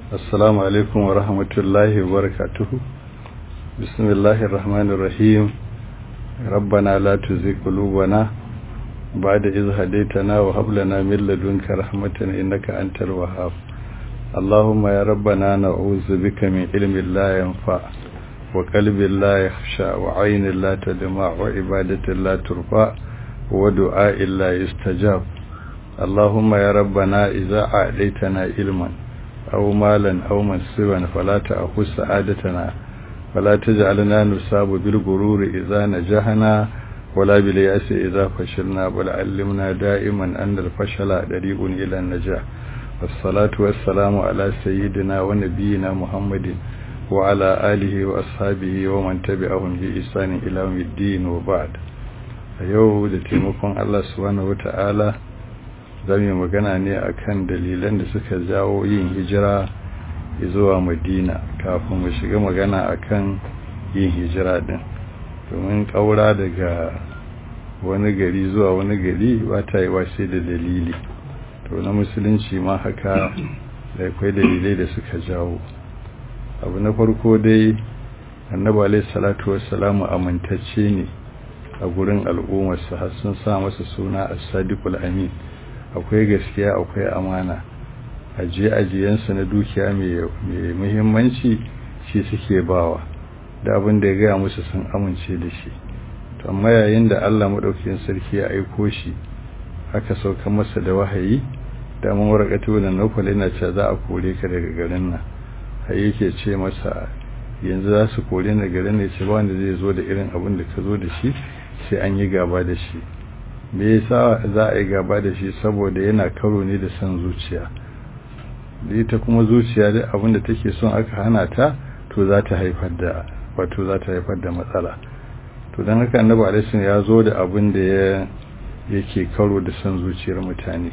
السلام عليكم ورحمة الله وبركاته بسم الله الرحمن الرحيم ربنا لا تزغ قلوبنا بعد إذ هديتنا وهب لنا من لدنك رحمة إنك أنت الوهاب اللهم يا ربنا نعوذ بك من علم لا ينفع وقلب لا يخشى وعين لا تدمع وعبادة لا ترفع ودعاء لا يستجاب اللهم يا ربنا إذا أعليتنا علما أو مالا أو منصبا فلا تأخذ سعادتنا ولا تجعلنا نصاب بالغرور إذا نجحنا ولا باليأس إذا فشلنا بل علمنا دائما أن الفشل طريق إلى النجاح والصلاة والسلام على سيدنا ونبينا محمد وعلى آله وأصحابه ومن تبعهم بإحسان إلى يوم الدين وبعد yau da taimakon Allah subhanahu wata'ala za mu magana ne akan dalilan da suka jawo yin hijira zuwa madina kafin mu shiga magana akan yin hijira din domin kaura daga wani gari zuwa wani gari ba ta yi sai da dalili to na musulunci ma haka da akwai dalilai da suka jawo abu na farko dai annabi alaihi salatu wassalamu amintacce ne a gurin al'ummarsa har sun sa masa suna as-sadiqul amin akwai gaskiya akwai amana ajiye ajiyensa na dukiya mai muhimmanci shi suke bawa da abin da ya gaya musu sun amince da shi to amma yayin da Allah madaukakin sarki ya aiko shi aka sauka masa da wahayi da mun warakatu da nufal yana cewa za a kore ka daga garin nan har yake ce masa yanzu za su kore ni garin ne ce ba wanda zai zo da irin abin da ka zo da shi sai an yi gaba da shi me yasa za a yi gaba da shi saboda yana karo ne da son zuciya ita kuma zuciya da abin da take son aka hana ta to za ta haifar da wato za ta haifar da matsala to don haka annabi alaihi ya zo da abin da ya yake karo da son zuciyar mutane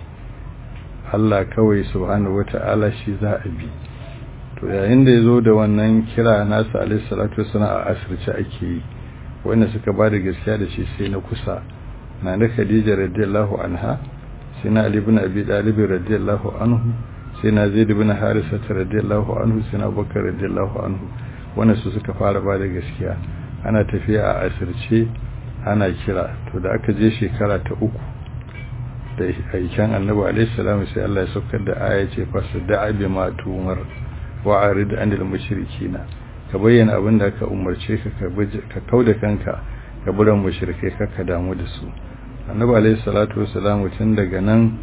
Allah kawai subhanahu wata'ala shi za a bi to yayin da ya zo da wannan kira nasa alaihi salatu wasallam a asirce ake yi wanda suka ba da gaskiya da shi sai na kusa na da Khadija radiyallahu anha sai na Ali ibn Abi Talib radiyallahu anhu sai na Zaid ibn Harisa radiyallahu anhu sai na Bakar radiyallahu anhu wanda su suka fara ba da gaskiya ana tafiya a asirce ana kira to da aka je shekara ta uku da aikin annabi alaihi salam sai Allah ya saukar da aya ce fasadda bi ma tumar wa arid anil mushrikina ka bayyana abin da aka umarce ka ka kauda kanka ka buran mushrikai ka ka damu da su annabi alaihi salatu wassalam tun daga nan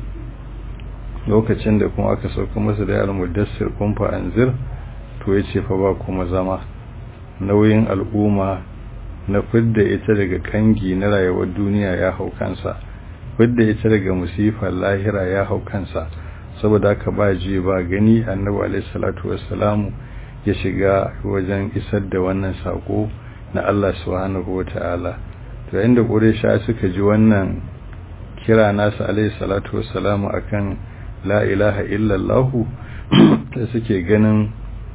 lokacin da kuma aka sauka masa da al-mudassir kun fa anzir to yace fa ba kuma zama nauyin al'umma na fidda ita daga kangi na rayuwar duniya ya hau kansa fidda ita daga musifar lahira ya hau kansa saboda haka ba ji ba gani annabi alaihi salatu wassalamu ya shiga wajen isar da wannan sako na Allah subhanahu wata'ala to yayin da Quraysha suka ji wannan kira nasu alaihi salatu wassalamu akan la ilaha illallah da suke ganin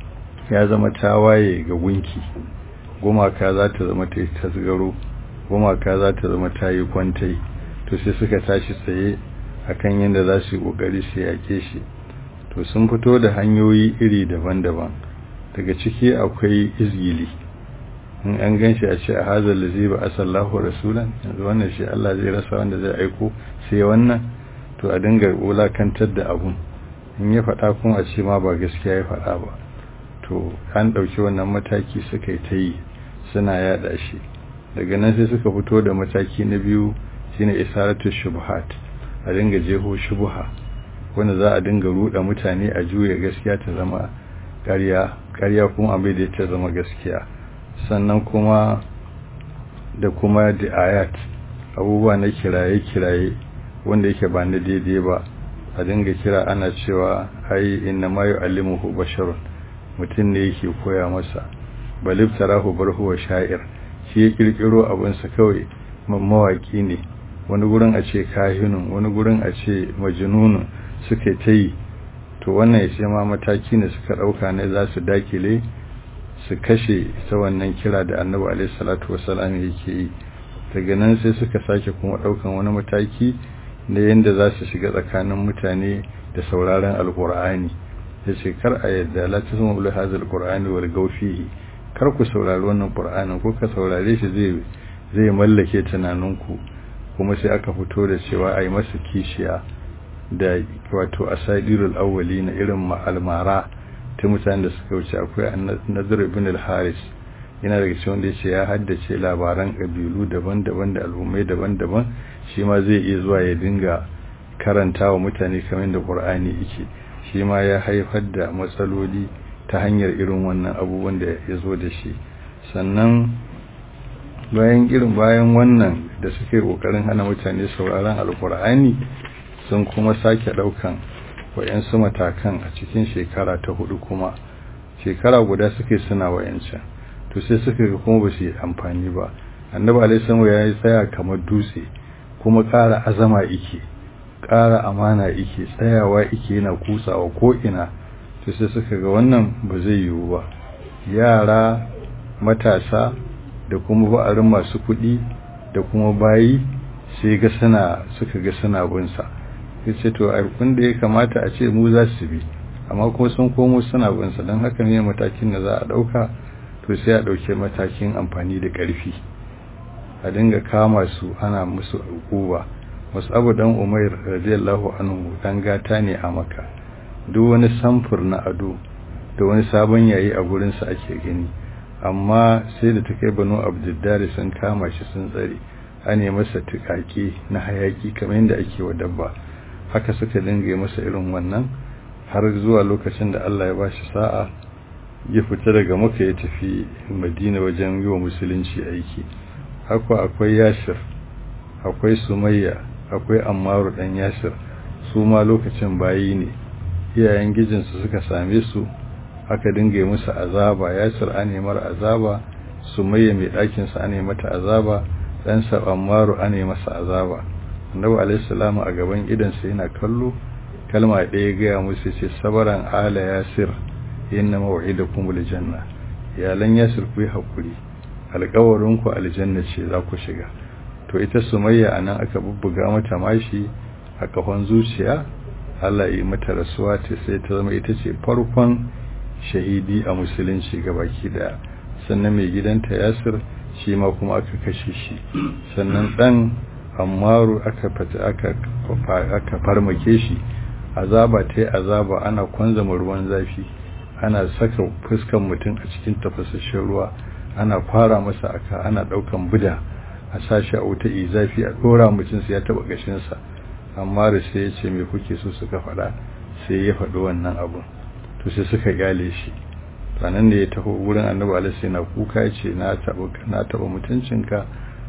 ya zama tawaye ga gunki gumaka za ta zama ta yi tasgaro gumaka za ta zama ta yi kwantai to sai suka tashi tsaye akan yadda za su yi kokari su yake shi to sun fito da hanyoyi iri daban-daban daga ciki akwai izgili in an gan shi a ce a hazar da zai ba asallahu rasulan yanzu wannan shi Allah zai rasa wanda zai aiko sai wannan to a dinga wulakantar da abun in ya faɗa kuma a ce ma ba gaskiya ya faɗa ba to an ɗauki wannan mataki suka yi ta yi suna yada shi daga nan sai suka fito da mataki na biyu shine isaratu shubhat a dinga jeho shubha wanda za a dinga ruɗa mutane a juya gaskiya ta zama ƙarya ƙarya kuma abin da ta zama gaskiya sannan kuma da kuma da ayat abubuwa na kiraye-kiraye wanda yake ba na daidai ba a dinga kira ana cewa ai inna ma yu'allimuhu basharun mutum ne yake koya masa balib tarahu barhu wa sha'ir shi ya kirkiro abinsa kawai mawaki ne wani gurin a ce kahinun wani gurin a ce majnunun suka ta yi to wannan ya ce ma mataki ne suka ɗauka ne za su dakile su kashe ta wannan kira da annabi alaihi salatu wasalam yake yi daga nan sai suka sake kuma ɗaukan wani mataki na yadda za su shiga tsakanin mutane da sauraron alkur'ani ya ce kar a yadda la tasmu li hadha alqur'ani wal gawfihi kar ku saurari wannan qur'anin ko ka saurare shi zai zai mallake tunaninku kuma sai aka fito da cewa ai masa kishiya da wato asadirul awwali na irin almara ta mutanen da suka wuce akwai nazar ibn al-haris yana daga cikin wanda yace ya haddace labaran kabilu daban-daban da al'ummai daban-daban shi ma zai iya zuwa ya dinga karanta wa mutane kamar da qur'ani yake shi ma ya haifar da matsaloli ta hanyar irin wannan abubuwan da ya zo da shi sannan bayan irin bayan wannan da suke kokarin hana mutane sauraron alkur'ani sun kuma sake daukan wayansu matakan a cikin shekara ta hudu kuma shekara guda suke suna wayancan to sai suka ga kuma ba su yi amfani ba annabi alaihi ya yi tsaya kamar dutse kuma ƙara azama ike ƙara amana ike tsayawa ike yana kusawa ko ina to sai suka ga wannan ba zai yiwu ba yara matasa da kuma ba'arin masu kuɗi da kuma bayi sai ga suna suka ga suna binsa yace to aikun da ya kamata a ce mu za su bi amma kuma sun komo suna binsa don haka ne matakin da za a ɗauka to sai a ɗauke matakin amfani da ƙarfi a dinga kama su ana musu hukuma wasu abu dan umair radiyallahu anhu dan gata ne a maka duk wani samfur na ado da wani sabon yayi a gurinsa ake gani amma sai da ta kai banu abdullahi sun kama shi sun tsare an yi masa tukaki na hayaki kamar yadda ake wa dabba haka suka dinga masa irin wannan har zuwa lokacin da Allah ya ba shi sa'a ya fita daga maka ya tafi madina wajen yi wa musulunci aiki haka akwai yashir akwai sumayya akwai ammaru dan yashir su ma lokacin bayi ne iyayen gijinsu suka same su aka dinga musu azaba yasir an mar azaba sumayya mai ɗakin sa an mata azaba dan sa ammaru an masa azaba annabi alaihi salamu a gaban idan sa yana kallo kalma ɗaya ga musu ce sabaran ala yasir inna maw'idakumul janna iyalan yasir ku yi hakuri alƙawarin ku aljanna ce za ku shiga to ita sumayya anan aka bubbuga mata mashi a kafan zuciya Allah yi mata rasuwa ta sai ta zama ita ce farkon shahidi a musulunci gabaki daya sannan mai gidanta yasir shi ma kuma aka kashe shi sannan dan ammaru aka fata aka aka farmake shi azaba ta yi azaba ana kwanzama ruwan zafi ana saka fuskan mutum a cikin tafasasshen ruwa ana fara masa aka ana daukan buda a sashi a wuta zafi a dora mutum sai ya taba gashinsa amma da sai ya ce me kuke so suka faɗa sai ya faɗi wannan abun to sai suka gyale shi sanan da ya taho wurin annabi alaihi na kuka ya ce na taba na taba mutuncinka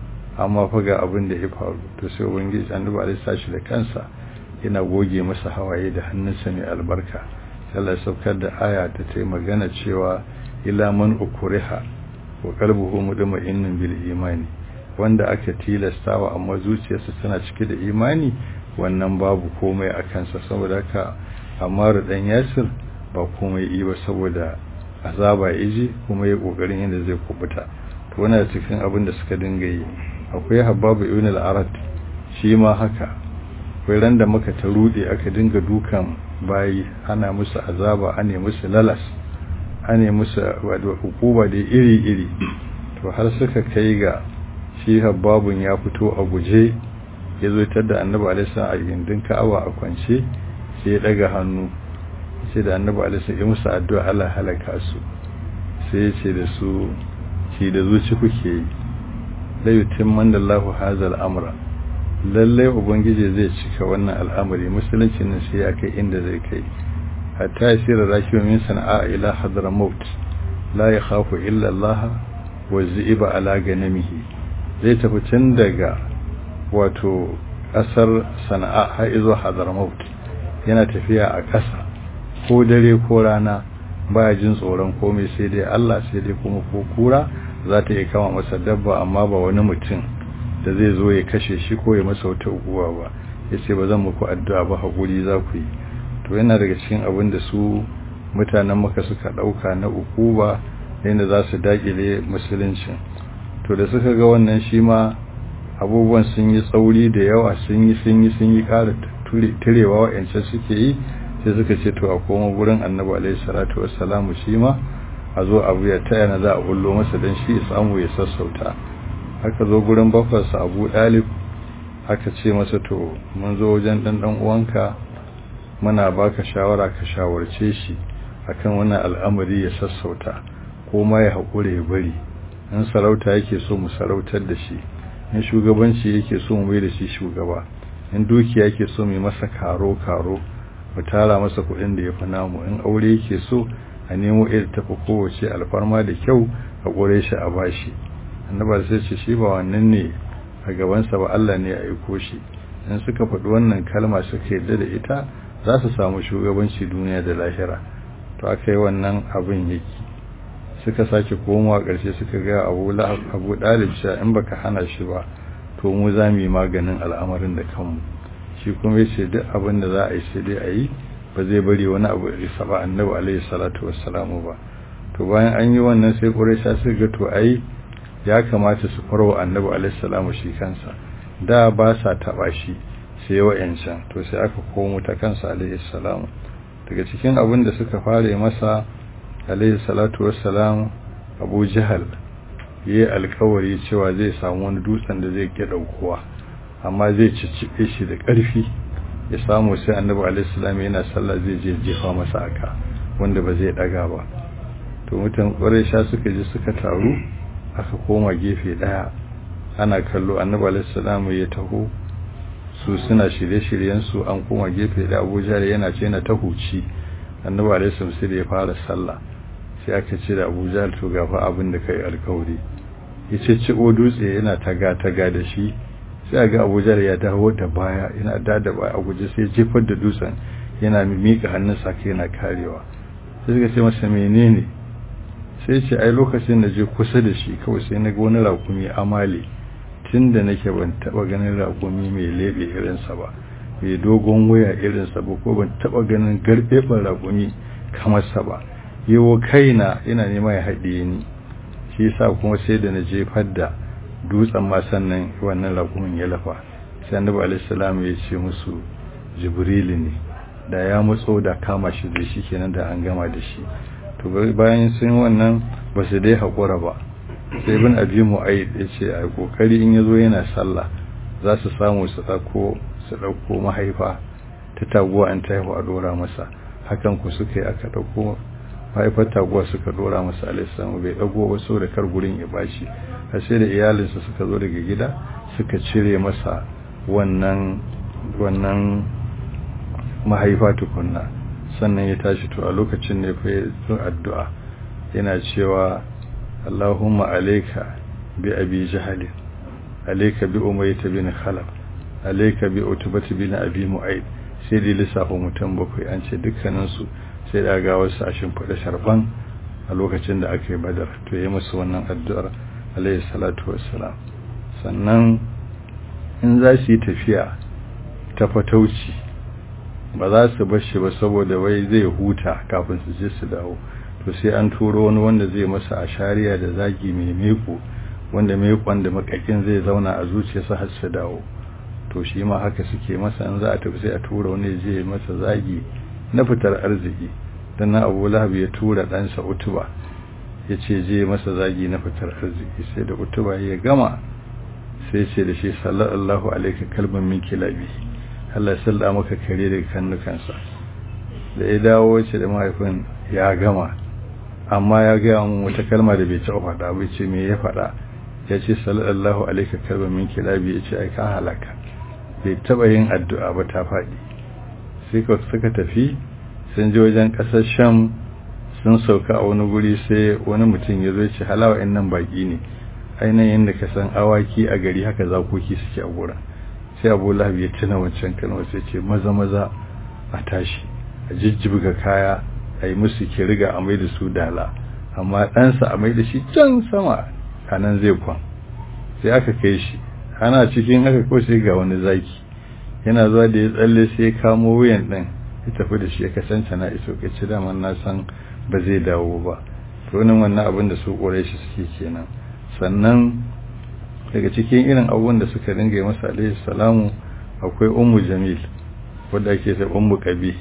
amma fa ga abin da ya faru to sai ubangiji annabi alaihi sashi da kansa yana goge masa hawaye da hannunsa mai albarka Allah ya saukar da aya ta ta magana cewa ila man ukriha wa qalbuhu mutma'innun bil imani wanda aka tilastawa amma zuciyarsa tana cike da imani wannan babu komai a kansa saboda haka amma da dan yasir ba komai yi ba saboda azaba yaji kuma ya kokarin yadda zai kubuta to wannan cikin abin da suka dinga yi akwai hababu ibn al-arad shi ma haka akwai ran da muka ta rude aka dinga dukan bayi ana musu azaba ane musu lalas ane musu hukuma da iri iri to har suka kai ga shi hababun ya fito a guje ya zo da annabi alaihi a gindin ka'awa a kwance sai ya daga hannu sai da annabi alaihi ya musu addu'a Allah halaka su sai ya ce da su shi da zuci kuke yi la yutimman Allahu hazal amra lalle ubangiji zai cika wannan al'amari musulunci nan sai ya kai inda zai kai hatta yasira rakiyu min sana'a ila hadramaut la yakhafu illa Allah wa ziba ala ganamihi zai tafi tun daga wato ƙasar sana'a har izo hadramaut yana tafiya a ƙasa ko dare ko rana baya jin tsoron komai sai dai Allah sai dai kuma ko kura za ta iya kama masa dabba amma ba wani mutum da zai zo ya kashe shi ko ya masa wata uguwa ba yace ba zan muku addu'a ba hakuri za ku yi to yana daga cikin abin da su mutanen maka suka dauka na ukuba yadda za su dakile musulunci to da suka ga wannan shi ma abubuwan sun yi tsauri da yawa sun yi sun yi sun yi ƙara turewa wa'ancan suke yi sai suka ce to a koma gurin annabi alaihi salatu wassalamu shi ma a zo abu ya taya na za a bullo masa don shi ya samu ya sassauta aka zo gurin bafarsa abu dalib aka ce masa to mun zo wajen dan dan uwanka muna baka shawara ka shawarce shi akan wannan al'amari ya sassauta ko ma ya haƙure ya bari in sarauta yake so mu sarautar da shi in shugabanci yake so mu mai da shi shugaba in dukiya yake so mu masa karo karo mu tara masa kuɗin da ya fi namu in aure yake so a nemo irin tafi kowace alfarma da kyau a ƙure shi a bashi annaba sai ce shi ba wannan ne a gabansa ba Allah ne ya aiko shi in suka faɗi wannan kalma suka yarda da ita za su samu shugabanci duniya da lahira to aka yi wannan abin yake suka sake komawa ƙarshe suka ga abu abu dalib cewa in baka hana shi ba to mu za mu yi maganin al'amarin da kanmu shi kuma yace duk abin da za a yi sai dai a yi ba zai bari wani abu ya saba annabi alaihi salatu wassalamu ba to bayan an yi wannan sai quraisha suka ga to ai ya kamata su farwa annabi alaihi salamu shi kansa da ba sa taba shi sai wa'ancan to sai aka komo ta kansa alaihi salamu daga cikin abin da suka fare masa alaihi salatu wassalam abu jahal yayi alkawari cewa zai samu wani dutsen da zai ke daukowa amma zai ciccibe shi da ƙarfi ya samu sai annabi alaihi salam yana sallah zai je jefa masa aka wanda ba zai daga ba to mutan sha suka je suka taru aka koma gefe daya ana kallo annabi alaihi salam ya taho su suna shirye-shiryen su an koma gefe da Abu Jahl yana ce yana ta huci annabi alaihi salam sai da ya fara sallah sai aka ce da Abu Jahl to gafa abin da kai alkawari yace ci o dutse yana taga taga da shi sai ga Abu Jahl ya dawo da baya yana da da baya a guje sai jefar da dutsen yana mika hannunsa kai yana karewa sai suka ce masa menene sai ce ai lokacin da je kusa da shi kawai sai na ga wani rakumi amali tun da nake ban taba ganin rakumi mai lebe irinsa ba mai dogon waya irinsa ba ko ban taba ganin garbeban rakumi kamar sa ba yawo kaina ina nema ya haɗiye ni shi yasa kuma sai da na jefar da dutsen ma sannan wannan rakumin ya lafa sai annabi alaihi salam ya ce musu jibril ne da ya mutso da kama shi zai shi kenan da an gama da shi to bayan sun wannan ba su dai haƙura ba sai ibn abi mu'ayyid ya ce a kokari in yazo yana sallah za su samu su ɗauko su ɗauko mahaifa ta taguwa an ta haihu a dora masa hakan ku suka yi aka ɗauko mahaifar taguwa suka dora masa alaihissalam bai ɗago ba so da kar gurin ya bashi har sai da iyalinsa suka zo daga gida suka cire masa wannan wannan mahaifa tukunna sannan ya tashi to a lokacin ne fa ya addu'a yana cewa Allahumma alayka bi abi jahl alayka bi umayyah bin khalaf alayka bi utbah bin abi mu'ayd sai da lissafa mutum bakwai an ce dukkanin su sai da ga wasu a shimfiɗa sharban a lokacin da aka yi badar to ya musu wannan addu'ar alayhi salatu wassalam sannan in za su yi tafiya ta fatauci ba za su bar shi ba saboda wai zai huta kafin su je su dawo to sai an turo wani wanda zai masa a shari'a da zagi mai meko wanda mekon da makakin zai zauna a zuciyarsa har su dawo to shi ma haka suke masa an za a tafi sai a tura wani zai masa zagi na fitar arziki dan na Abu Lahab ya tura ɗansa Utuba ya ce je masa zagi na fitar arziki sai da Utuba ya gama sai ce da shi sallallahu alaihi kalban min kilabi Allah ya salla maka kare daga kannukansa da ya dawo ce da mahaifin ya gama amma ya gaya mun wata kalma da bai taɓa faɗa bai ce me ya faɗa ya ce sallallahu alaihi kalban min kilabi ya ce ai ka halaka bai taɓa yin addu'a ba ta faɗi sai ka suka tafi sun je wajen ƙasar sham sun sauka a wani guri sai wani mutum ya zo ya ce halawa in nan baƙi ne ainihin da ka san awaki a gari haka zakoki suke a gurin sai abu lahab ya tuna wancan kalmar sai ce maza maza a tashi a jijjibga kaya a yi musu ke riga a mai da su dala amma ɗansa a mai da shi can sama a nan zai kwan sai aka kai shi ana cikin aka ko sai ga wani zaki yana zuwa da ya tsalle sai ya kamo wuyan ɗin ya tafi da shi ya kasance na iso ka ci daman na san ba zai dawo ba to wannan abin da su ƙure shi suke kenan sannan daga cikin irin abubuwan da suka dinga masa alaihi salamu akwai ummu jamil wadda ake sai ummu qabi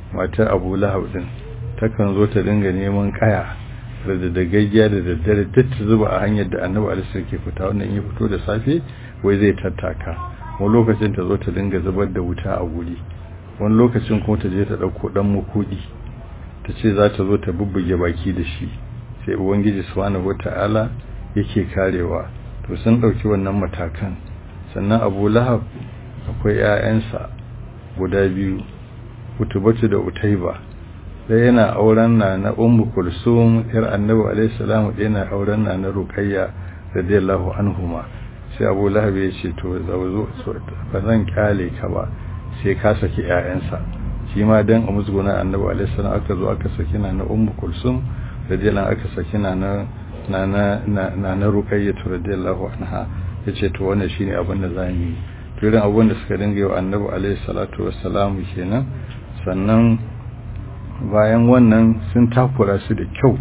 matar abu lahab din takan zo ta dinga neman kaya da da gaggiya da daddare duk ta zuba a hanyar da annabi alisa ke fita wannan ya fito da safe wai zai tattaka wani lokacin ta zo ta dinga zubar da wuta a guri wani lokacin kuma ta je ta ɗauko ɗan mukudi ta ce za ta zo ta bubbuge baki da shi sai ubangiji subhanahu wata'ala yake karewa to sun ɗauki wannan matakan sannan abu lahab akwai 'ya'yansa guda biyu utubatu da utaiba ɗaya yana auren na na ummu kulsum yar annabi alaihi salam ɗaya yana auren na na ruqayya radiyallahu anhuma sai abu lahab ya ce to zo ba zan kyale ka ba sai ka saki 'ya'yansa shi ma dan a musguna annabi alaihi salam aka zo aka saki na na ummu kulsum radiyallahu aka saki na na na na na na ruqayya radiyallahu anha yace to wannan shine abin da zamu yi to irin abin da suka dinga yi wa annabi alaihi salatu wassalam kenan sannan bayan wannan sun takura su da kyau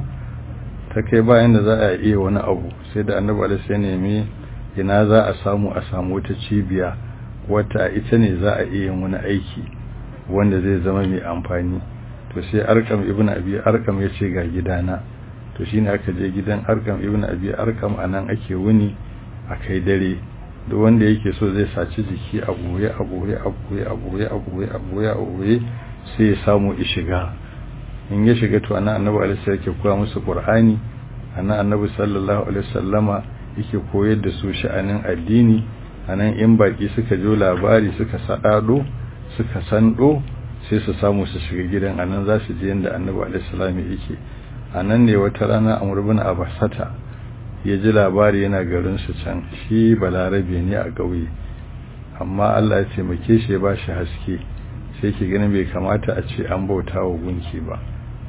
ta kai bayan da za a iya wani abu sai da annabi alaihi sai nemi ina za a samu a samu wata cibiya wata ita ne za a iya wani aiki wanda zai zama mai amfani to sai arkam ibn abi arkam ya ce ga gidana to shine aka je gidan arkam ibn abi arkam anan ake wuni akai dare duk wanda yake so zai saci jiki a boye a boye a boye a boye a boye a boye a boye sai ya samu ya shiga in ya shiga to anan annabi alaihi yake koya musu qur'ani anan annabi sallallahu alaihi wasallama yake koyar da su sha'anin addini anan in baki suka jo labari suka sadado suka sando sai su samu su shiga gidan anan za su je inda annabi alaihi salam yake anan ne wata rana amr ibn abasata ya ji labari yana garin su can shi balarabe ne a gauye amma Allah ya taimake shi ya bashi haske sai ke ganin bai kamata a ce an bauta wa gunki ba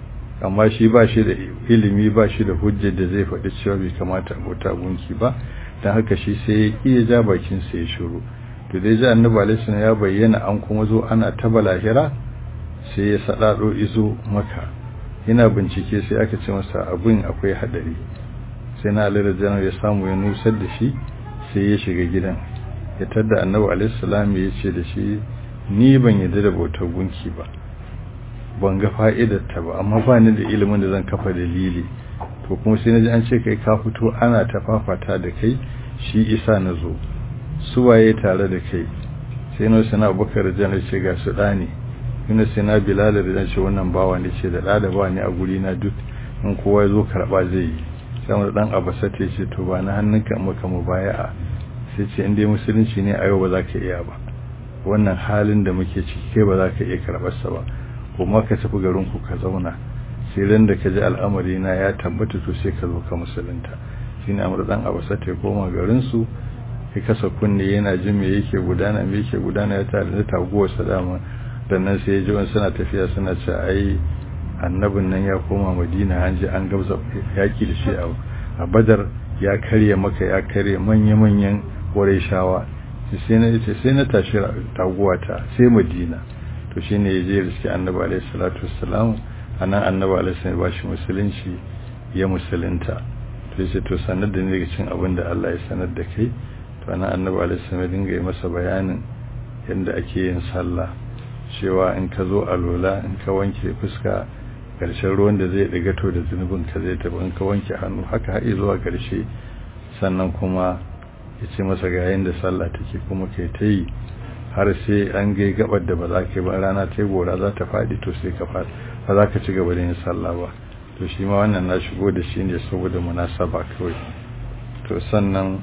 amma shi ba shi da ilimi ba shi da hujjar da zai faɗi cewa bai kamata a bauta gunki ba don haka shi sai ya iya ja bakin sa ya shiru to dai ji annabi alaihi ya bayyana an kuma zo ana ta balahira sai ya sadado izo maka yana bincike sai aka ce masa abin akwai hadari sai na alira janar ya samu ya nusar da shi sai ya shiga gidan ya tadda annabi alaihi salam ya ce da shi ni ban yadda da bautar gunki ba ban ga fa'idar ta ba amma ba ni da ilimin da zan kafa dalili to kuma sai na ji an ce kai ka fito ana ta fafata da kai shi isa na zo su waye tare da kai sai na sana abubakar janar ce ga su ɗani ina sai na bilal da jan ce wannan bawa ne ce da ɗa da ba ne a guri na duk in kowa ya zo karɓa zai yi sai mu dan abasa ta ce to ba na hannunka maka mu baya sai ce in dai musulunci ne a yau ba za ka iya ba wannan halin da muke ciki kai ba za ka iya karɓar sa ba kuma ka tafi garin ku ka zauna sai ran da ka ji al'amari na ya tabbata to sai ka zo ka musulunta shine amur dan abasa ta koma garin su ya kasa kunne yana jin me yake gudana me yake gudana ya tare da taguwar sa dama dan nan sai ya ji wani suna tafiya suna ce ai annabin nan ya koma madina an je an gabza yaki da shi a badar ya karye maka ya karye manya-manyan wurai shawa sai na ce sai na tashi taguwata sai madina to shi ne ya je da suke annabi alaihi salatu wassalam a nan annabi alaihi salatu ba shi musulunci ya musulunta to sai to sanar da ni daga cin abin da Allah ya sanar da kai to nan annabi alaihi salatu dinga yi masa bayanin yadda ake yin sallah cewa in ka zo alola in ka wanke fuska ƙarshen ruwan da zai ɗiga to da zunubin ka zai tafi in ka wanke hannu haka haɗe zuwa ƙarshe sannan kuma ya ce masa ga da sallah take kuma kai ta yi har sai an gai gabar da ba za ka yi ba rana ta gora za ta faɗi to sai ka faɗi ba za ka ci gaba da yin sallah ba to shi ma wannan na shigo da shi ne saboda munasaba kawai to sannan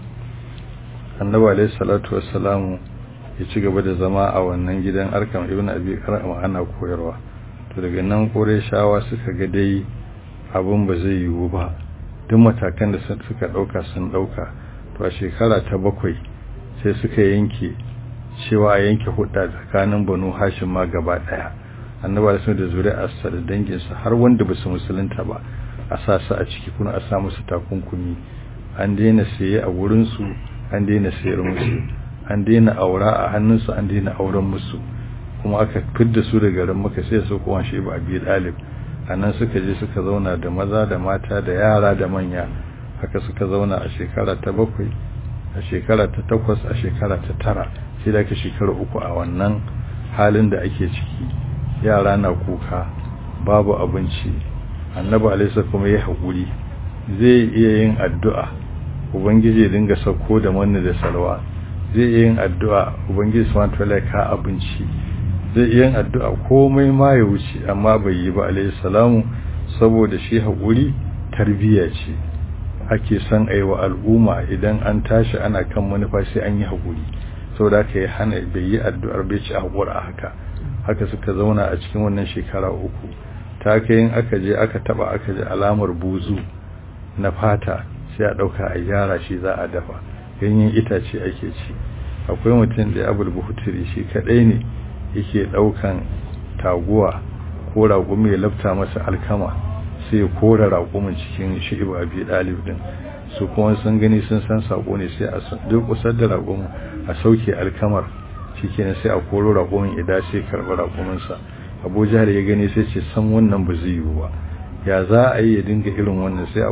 annabi alaihi salatu wassalamu ya ci gaba da zama a wannan gidan arkam ibn abi karam ana koyarwa to daga nan shawa suka ga dai abin ba zai yiwu ba duk matakan da suka dauka sun dauka to a shekara ta bakwai sai suka yanke cewa a yanke hudda tsakanin banu hashim ma gaba daya annabi da da zuri'arsa da danginsa har wanda ba su musulunta ba a sa su a ciki kuma a sa musu takunkumi an daina saye a wurinsu an daina sayar musu an daina aura a hannunsu an daina auren musu kuma aka fidda su da garin maka sai su kuma shi ba abi dalib anan suka je suka zauna da maza da mata da yara da manya haka suka zauna a shekara ta bakwai a shekara ta takwas a shekara ta tara sai da aka shekara uku a wannan halin da ake ciki yara na kuka babu abinci annabi alaihi kuma ya haƙuri zai iya yin addu'a ubangiji ya dinga sauko da manni da salwa zai iya yin addu'a ubangiji subhanahu wataala ka abinci zai iya yin addu'a komai ma ya wuce amma bai yi ba alaihi salamu saboda shi haƙuri tarbiyya ce ake son aiwa al'umma idan an tashi ana kan manufa sai an yi haƙuri saboda haka ya hana bai yi addu'ar bai ci haƙura haka haka suka zauna a cikin wannan shekara uku ta kai yin aka je aka taba aka ji alamar buzu na fata sai a ɗauka a gyara shi za a dafa ganyen itace ake ci akwai mutum da abul buhuturi shi kaɗai ne yake ɗaukan taguwa ko raƙumi ya lafta masa alkama sai ya kora raƙumin cikin shi'ibu abi ɗalib din su kuma sun gani sun san sako ne sai a duk kusar da raƙumin a sauke alkamar shikenan sai a koro raƙumin idan sai karɓi raƙuminsa abu jihar ya gani sai ce san wannan ba zai yiwu ba ya za a yi ya dinga irin wannan sai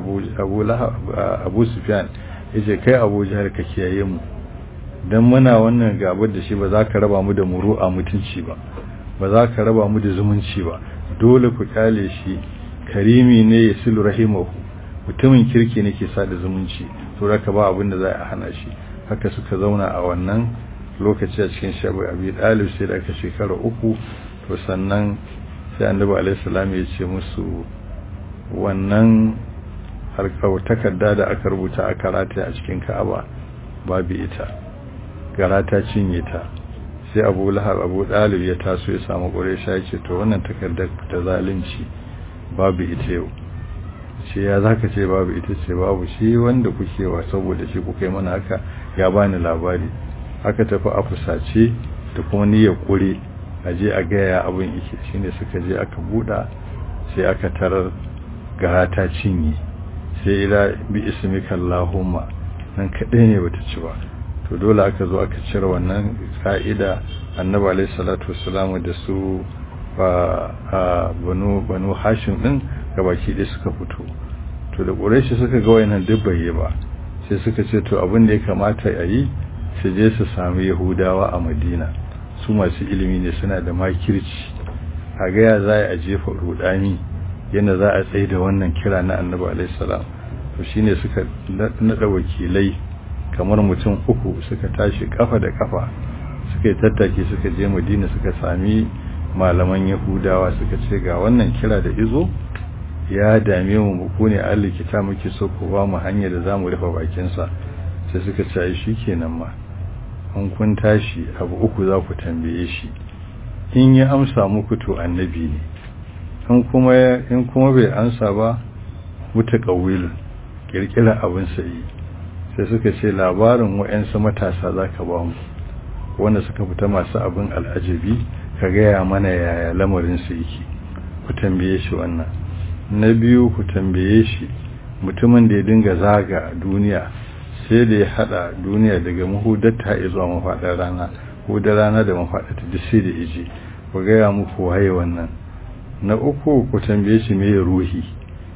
abu sufyan ya ce kai abu jihar ka kiyaye mu don muna wannan gabar da shi ba za ka raba mu da muru a mutunci ba ba za ka raba mu da zumunci ba dole ku kyale shi karimi ne ya silu rahimahu mutumin kirki ne ke sada zumunci to raka ba abin da za a hana shi haka suka zauna a wannan lokaci a cikin shabu abi dalib sai da aka shekara uku to sannan sai annabi alaihi salam ya ce musu wannan harkar takarda da aka rubuta a karata a cikin ka'aba babu ita garata cinye ta sai abu lahab abu dalib ya taso ya samu ƙuresha ya ce to wannan takardar ta zalunci babu ita yau ce ya zaka ce babu ita ce babu shi wanda kuke wa saboda shi kuka yi mana haka ya bani labari aka tafi a fusace da kuma niyyar kure a je a gaya abin yake shine suka je aka buɗa sai aka tarar gara ta cinye sai ila bi ismika allahumma nan kadai ne bata ci ba to dole aka zo aka cire wannan ka'ida annabi alaihi salatu wassalam da su ba banu banu hashim din gabaki ɗaya suka fito to da ƙureshi suka ga wayannan duk bai ba sai suka ce to abin da ya kamata a yi su je su sami yahudawa a madina su masu ilimi ne suna da makirci a gaya za a jefa rudani yadda za a tsaye da wannan kira na annabi alaihissalam to shine suka naɗa wakilai kamar mutum uku suka tashi kafa da kafa suka yi tattaki suka je madina suka sami malaman yahudawa suka ce ga wannan kira da izo ya dame mu ku ne Allah kita muke so ku ba mu hanyar da zamu rufe bakin sa sai suka ce ai shikenan ma an kun tashi abu uku za ku tambaye shi in ya amsa muku to annabi ne in kuma in kuma bai amsa ba mutaqawwil kirkira abin sai sai suka ce labarin wayansu matasa zaka ba mu wanda suka fita masu abin al'ajabi ka gaya mana yaya lamarin su yake ku tambaye shi wannan na biyu ku tambaye shi mutumin da ya dinga zaga duniya sai da ya hada duniya daga mahudatta ya zuwa mafaɗar rana ko da rana da mafaɗata duk sai da ya je ku gaya muku waye wannan na uku ku tambaye shi me ruhi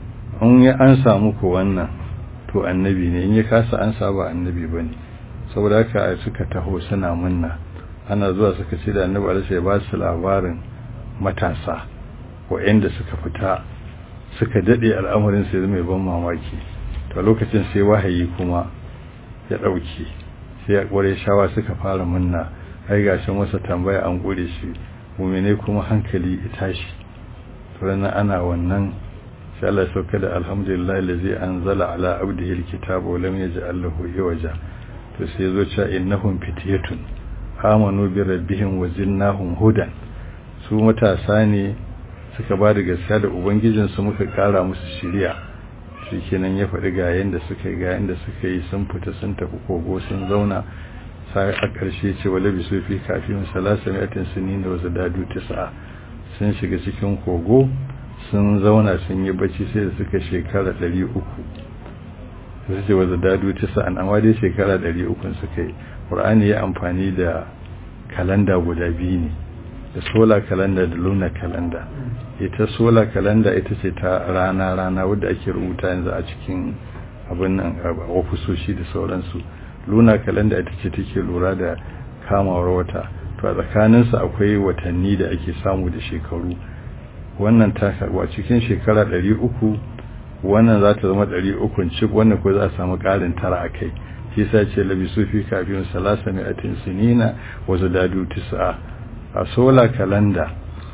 in ya ansa muku wannan to annabi ne in ya kasa ansa ba annabi bane saboda haka suka taho suna munna ana zuwa suka ce da annabi alaihi ya ba su labarin matasa waɗanda suka fita suka dade al'amarin sai mai ban mamaki to lokacin sai wahayi kuma ya dauke sai ya kware shawa suka fara munna ai gashin wasa tambaya an gure shi mu'mine kuma hankali ya tashi to ranar ana wannan sai Allah ya sauka da alhamdulillah allazi anzala ala abdihi alkitaba wa lam yaj'al lahu iwaja to sai yazo cewa innahum fityatun amanu bi rabbihim wa zinnahum hudan su matasa ne suka ba da gaskiya da ubangijinsu muka kara musu shiriya shikenan ya faɗi ga yanda suka yi ga yanda suka yi sun fita sun tafi kogo sun zauna sai a ƙarshe ce wala bi sufi kafin salasa mi'atin sinin da wasu dadu tis'a sun shiga cikin kogo sun zauna sun yi bacci sai da suka shekara 300 su ce wasu dadu tis'a amma dai shekara 300 suka yi ƙur'ani ya amfani da kalanda guda biyu ne da solar calendar da lunar calendar ita solar calendar ita ce ta rana-rana wadda ake rubuta yanzu a cikin abin nan ofisoshi da sauransu lunar calendar ita ce take lura da kamawar wata to a tsakaninsa akwai watanni da ake samu da shekaru wannan ta wa cikin shekara 300 wannan za ta zama 300 cik wannan ko za a samu ƙarin tara a kai shi sa ce labi sufi kafin salasa mai atin sinina wasu dadu tisa a sola kalanda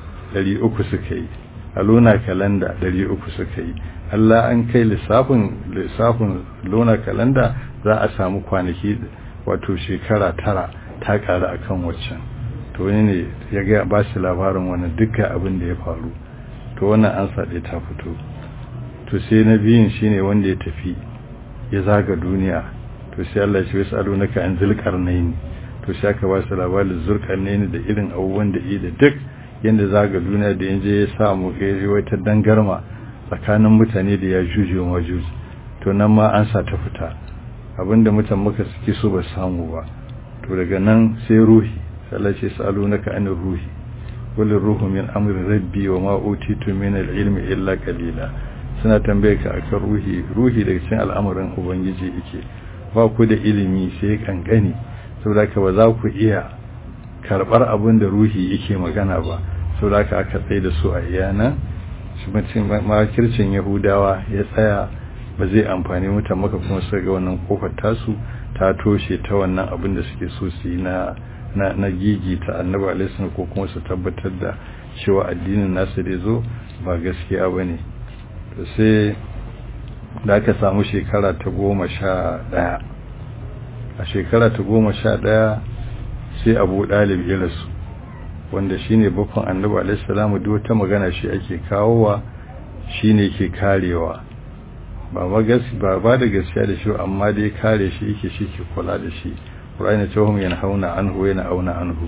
300 suka yi a luna kalanda 300 suka yi Allah an kai lissafin lissafin luna kalanda za a samu kwanaki wato shekara tara ta ƙara akan waccan to wani ne ya ga ba shi labarin wani dukkan abin da ya faru to wannan an saɗe ta fito to sai na biyun shine wanda ya tafi ya zaga duniya to sai Allah ya ce wasu alo naka an zulkarnaini to sai aka ba su labarin zulkarnaini da irin abubuwan da yi da duk yanda zaga duniya da yanzu ya samu ya wata dangarma tsakanin mutane da ya juje wa majuji to nan ma an sa ta fita abinda mutan muka suke so ba samu ba to daga nan sai ruhi Allah ce sa'alunaka anir ruhi qul ruhu min amri rabbi wa ma utitu min al-ilmi illa qalila suna tambaye ka akan ruhi ruhi daga cikin al'amuran ubangiji yake ba ku da ilimi sai kankani saboda ka ba za ku iya karbar abin da ruhi yake magana ba saboda ka aka tsaye da su a iyana shi mutum makircin yahudawa ya tsaya ba zai amfani mutan maka kuma su ga wannan kofar tasu ta toshe ta wannan abin da suke so su yi na na na gigi ta annabi alaihi ko kuma su tabbatar da cewa addinin nasu da zo ba gaskiya bane to sai da aka samu shekara ta goma sha ɗaya a shekara ta goma sha ɗaya sai abu ɗalib ya rasu wanda shine bakon annabi alaihi salamu duk wata magana shi ake kawowa shine ke karewa ba ba ba ba da gaskiya da shi amma dai kare shi yake shi ke kula da shi Qur'ani ce hum yanhauna anhu yana auna anhu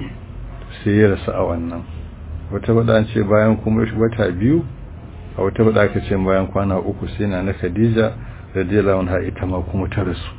sai ya rasu a wannan wata bada an ce bayan kuma wata biyu a wata bada aka ce bayan kwana uku sai na na Khadija radiyallahu anha ita ma kuma ta rasu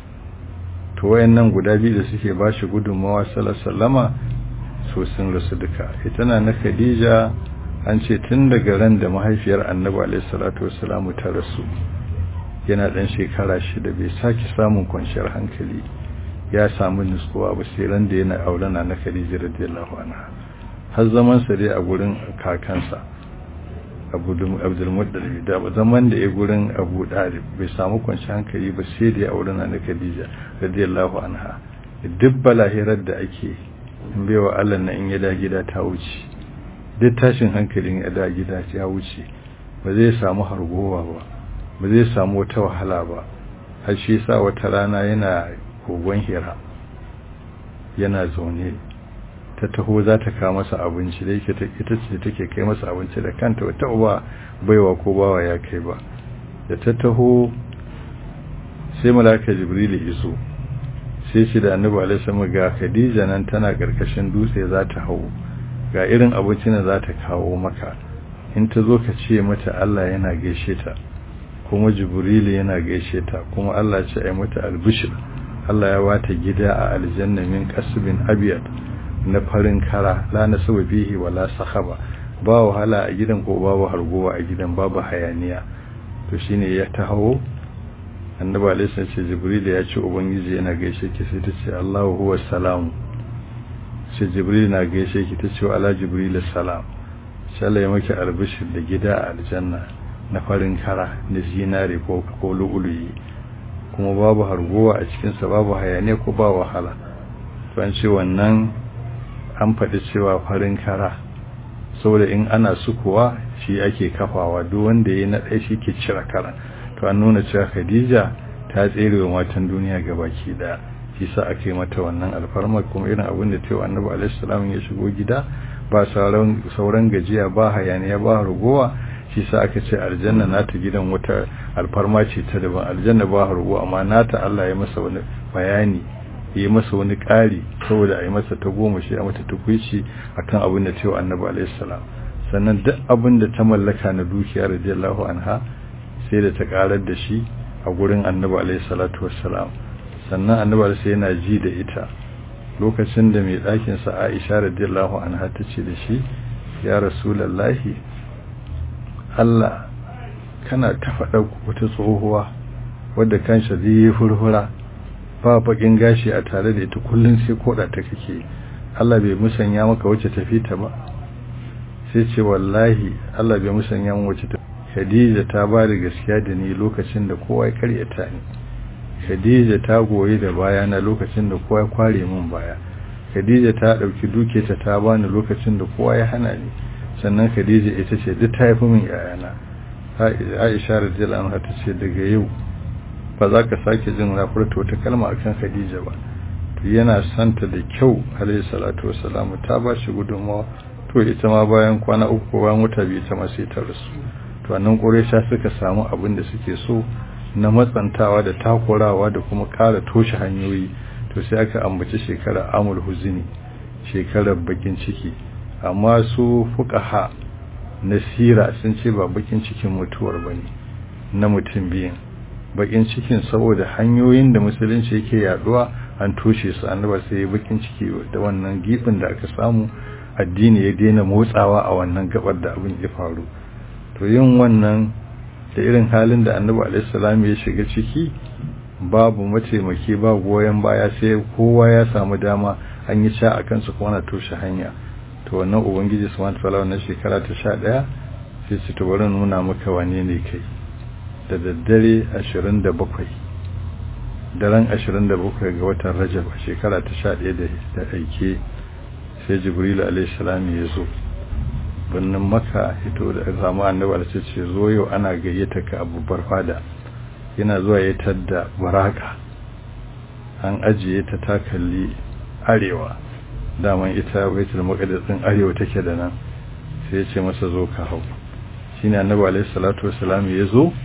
to wayannan guda biyu da suke ba shi gudunmawa sallallahu so sun rasu duka ita na na Khadija an ce tun daga ran da mahaifiyar Annabi alaihi salatu wassalamu ta rasu yana dan shekara shida bai sake samun kwanciyar hankali ya samu nutsuwa ba sai ran da yana aurena na Khadija radiyallahu anha har zaman sa dai a gurin kakansa Abu Abdul Muttalib da zaman da ya gurin Abu Dalib bai samu kwanciyar hankali ba sai da ya aurena na Khadija radiyallahu anha duk balahirar da ake in baiwa Allah na in ya da gida ta wuce duk tashin hankalin ya da gida ya wuce ba zai samu hargowa ba ba zai samu wata wahala ba har shi sa wata rana yana kogon hira yana zaune ta taho za ta kawo masa abinci da yake ita ce take kai masa abinci da kanta wata uba baiwa ko bawa ya kai ba da ta taho sai malaka jibril iso sai shi da annabi alaihi salam ga khadija nan tana karkashin dutse za ta hau ga irin abincin da za ta kawo maka in ta zo ka ce mata Allah yana gaishe ta kuma jibril yana gaishe ta kuma Allah ce ai mata albishir Allah ya wata gida a aljanna min kasbin abyad na farin kara la nasabu bihi wala sahaba ba wahala a gidan ko babu hargowa a gidan babu hayaniya to shine ya taho annabi alaihi ce jibril ya ce ubangiji yana gaishe ki sai ta ce Allahu huwa salam sai jibril na gaishe ki ta ce ala jibril salam sai Allah ya maki albishir da gida a aljanna na farin kara na zinare ko ko lu'uluyi kuma babu hargowa a cikinsa babu hayaniya ko ba wahala to an ce wannan an faɗi cewa farin kara saboda in ana sukuwa shi ake kafawa duk wanda ya na ɗaya shi ke cire kara to an nuna cewa khadija ta tsere wa matan duniya gabaki ɗaya shi sa aka yi mata wannan alfarma kuma irin abin da ta yi annabi alaihi salam ya shigo gida ba sauran gajiya ba hayaniya ba hargowa shi sa aka ce aljanna nata gidan wata alfarma ce ta daban aljanna ba hargo amma nata Allah ya masa wani bayani yi masa wani ƙari saboda a yi masa ta goma shi a mata tukwici akan abin da ta yi annabi alaihi salam sannan duk abin da ta mallaka na dukiya radiyallahu anha sai da ta karar da shi a gurin annabi alaihi salatu wassalam sannan annabi alaihi yana ji da ita lokacin da mai ɗakin sa Aisha radiyallahu anha ta ce da shi ya rasulullahi Allah kana ta faɗa wata tsohuwa wadda kansa zai yi furfura ba bakin gashi a tare da ita kullun sai koda ta kake Allah bai musanya maka wacce tafi ta ba sai ce wallahi Allah bai musanya maka wacce ta Khadija ta ba da gaskiya da ni lokacin da kowa ya karyata ni Khadija ta goyi da baya na lokacin da kowa ya kware min baya Khadija ta dauki duke ta ta bani lokacin da kowa ya hana ni sannan Khadija ita ce duk ta haifi min yayana Aisha radiyallahu anha ta ce daga yau ba za ka sake jin na furta wata kalma akan Khadija ba to yana santa da kyau alayhi salatu wassalam ta ba shi gudunmawa to ita ma bayan kwana uku bayan wata biyu ta ma sai ta rasu to annan Quraysha suka samu abin da suke so na matsantawa da takurawa da kuma kara toshe hanyoyi to sai aka ambaci shekara amul huzini shekarar bakin ciki amma su fuqaha nasira sun ce ba bakin cikin mutuwar bane na mutum biyan bakin cikin saboda hanyoyin da musulunci yake yaduwa an toshe su annaba sai ya bakin ciki da wannan gibin da aka samu addini ya daina motsawa a wannan gabar da abin ya faru to yin wannan da irin halin da annabi alaihi ya shiga ciki babu mataimaki ba goyon baya sai kowa ya samu dama an yi sha akan su kuma na toshe hanya to wannan ubangiji subhanahu wataala wannan shekara ta 11 sai su to bari nuna maka wane ne kai da daddare 27 daren 27 ga watan Rajab a shekara ta 11 da aike sai Jibril alaihi salam ya zo birnin Makka ito da zama annabi da ce zo yau ana gayyata ka a babbar fada yana zuwa ya tadda baraka an ajiye ta takalli arewa daman ita baitul maqdis din arewa take da nan sai ya ce masa zo ka hau shine annabi alaihi salatu wassalam ya zo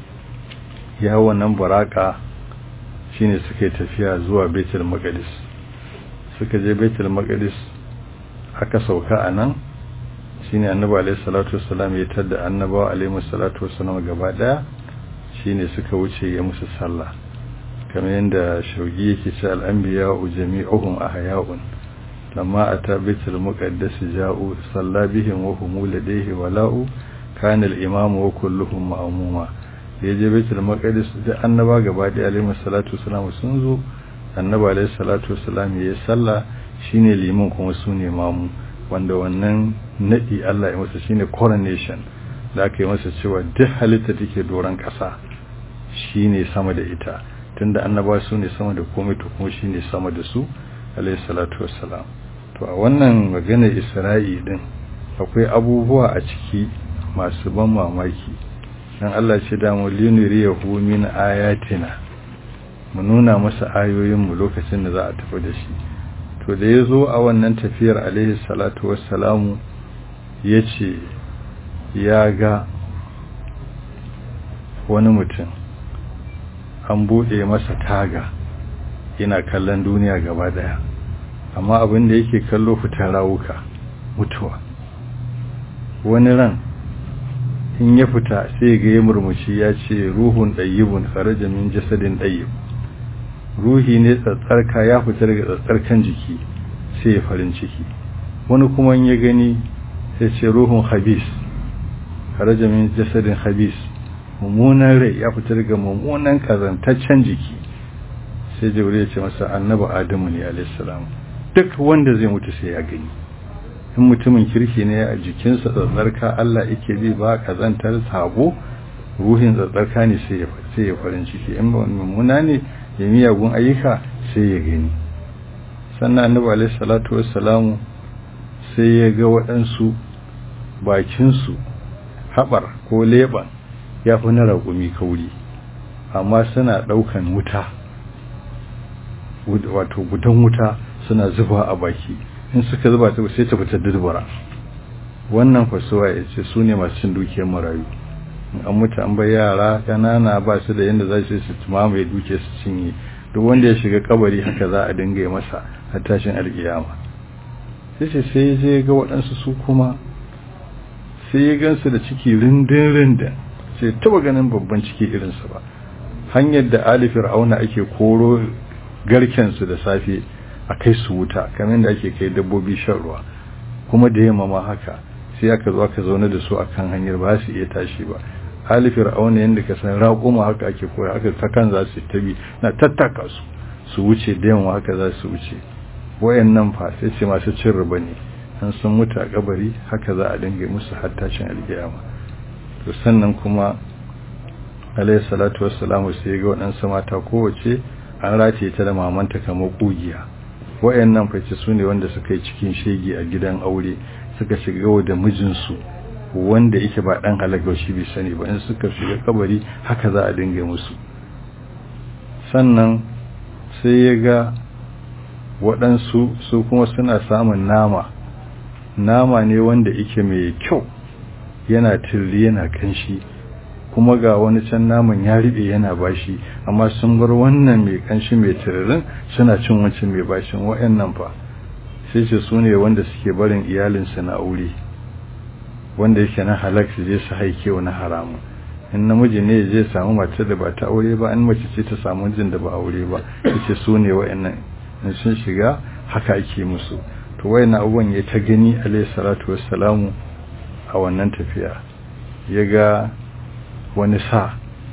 ya hau wannan baraka shine suka yi tafiya zuwa baitul maqdis suka je baitul maqdis aka sauka a nan shine annabi alaihi salatu wassalam ya tadda annabawa alaihi salatu wassalam gaba daya shine suka wuce ya musu sallah kamar yadda shaugi yake ce al'anbiya jami'uhum ahya'un lamma ata baitul muqaddas ja'u salla bihim wa hum ladayhi wala'u kana al-imam wa kulluhum ma'muma yaje baitul muqaddas da annaba gaba da alaihi salatu wassalam sun zo annaba alaihi salatu wassalam ya salla shine liman kuma sune mamu wanda wannan nadi Allah ya masa shine coronation da aka yi masa cewa duk halitta take doron kasa shine sama da ita tunda annaba su ne sama da komai to kuma shine sama da su alayhi salatu wassalam to a wannan maganar Isra'i din akwai abubuwa a ciki masu ban mamaki dan Allah ce da mu linuriyahu min ayatina mu nuna masa ayoyin mu lokacin da za a tafi da shi to da yazo a wannan tafiyar alayhi salatu wassalamu yace ya ga wani mutum an buɗe masa taga yana kallon duniya gaba daya amma abin da yake kallo fitar rawuka mutuwa wani ran in ya fita sai ga ya murmushi ya ce ruhun ɗayyibun kharaja min jasadin ɗayyib ruhi ne tsatsarka ya fita daga tsatsarkan jiki sai ya farin ciki wani kuma ya gani sai ce ruhun habis kharaja min jasadin habis mummunan rai ya fita daga mummunan kazantaccen jiki sai jibril ya ce masa annabi adamu ne alaihissalam duk wanda zai mutu sai ya gani in mutumin kirki ne a jikinsa tsatsarka Allah yake bi ba kazantar sabo ruhin tsatsarka ne sai ya sai ya farin ciki in ba mummuna ne ya miyagun ayyuka sai ya gani sannan annabi alaihi salatu wassalamu sai ya ga waɗansu bakinsu haɓar ko leɓen ya fi na raƙumi kauri amma suna ɗaukan wuta wato gudan wuta suna zuba a baki in suka zuba ta sai ta fita dubara wannan fasuwa ya ce su ne masu cin dukiyar marayu an mutu an bai yara ƙanana ba su da yadda za su su mamaye duke su cinye duk wanda ya shiga kabari haka za a dinga yi masa har tashin alƙiyama sai ce sai ya je ga waɗansu su kuma sai ya gansu da ciki rindin rindin sai taba ganin babban ciki irinsa ba hanyar da ali fir'auna ake koro garkensu da safe a kai su wuta kamar da ake kai dabbobi shan ruwa kuma da yamma ma haka sai aka zo aka zaune da su akan hanyar ba su iya tashi ba ali fir'auna yanda ka san raƙuma haka ake koya haka ta kan za su tabi na tattaka su su wuce da yamma haka za su wuce wayannan fa sai ce masu cin riba ne an sun mutu a kabari haka za a dinga musu har tashin alkiyama to sannan kuma alayhi salatu wassalamu sai ga waɗansu mata kowace an rataye ta da mamanta kamar kugiya wayannan fice su ne wanda suka yi cikin shege a gidan aure suka shiga da mijinsu wanda yake ba dan halaka shi bai sani ba in suka shiga kabari haka za a dinga musu sannan sai ya ga waɗansu su kuma suna samun nama nama ne wanda yake mai kyau yana tirri yana kanshi kuma ga wani can naman ya riɓe yana bashi amma sun bar wannan mai kanshi mai tiririn suna cin wancan mai bashin wa'annan fa sai ce su ne wanda suke barin iyalinsu na aure wanda yake na halak su je su haike na haramu in namiji ne zai samu matar da ba ta aure ba in mace ce ta samu mijin da ba aure ba yace su ne wa'annan in sun shiga haka ake musu to wayannan abubuwan ya ta gani alayhi salatu wassalamu a wannan tafiya ya ga wani sa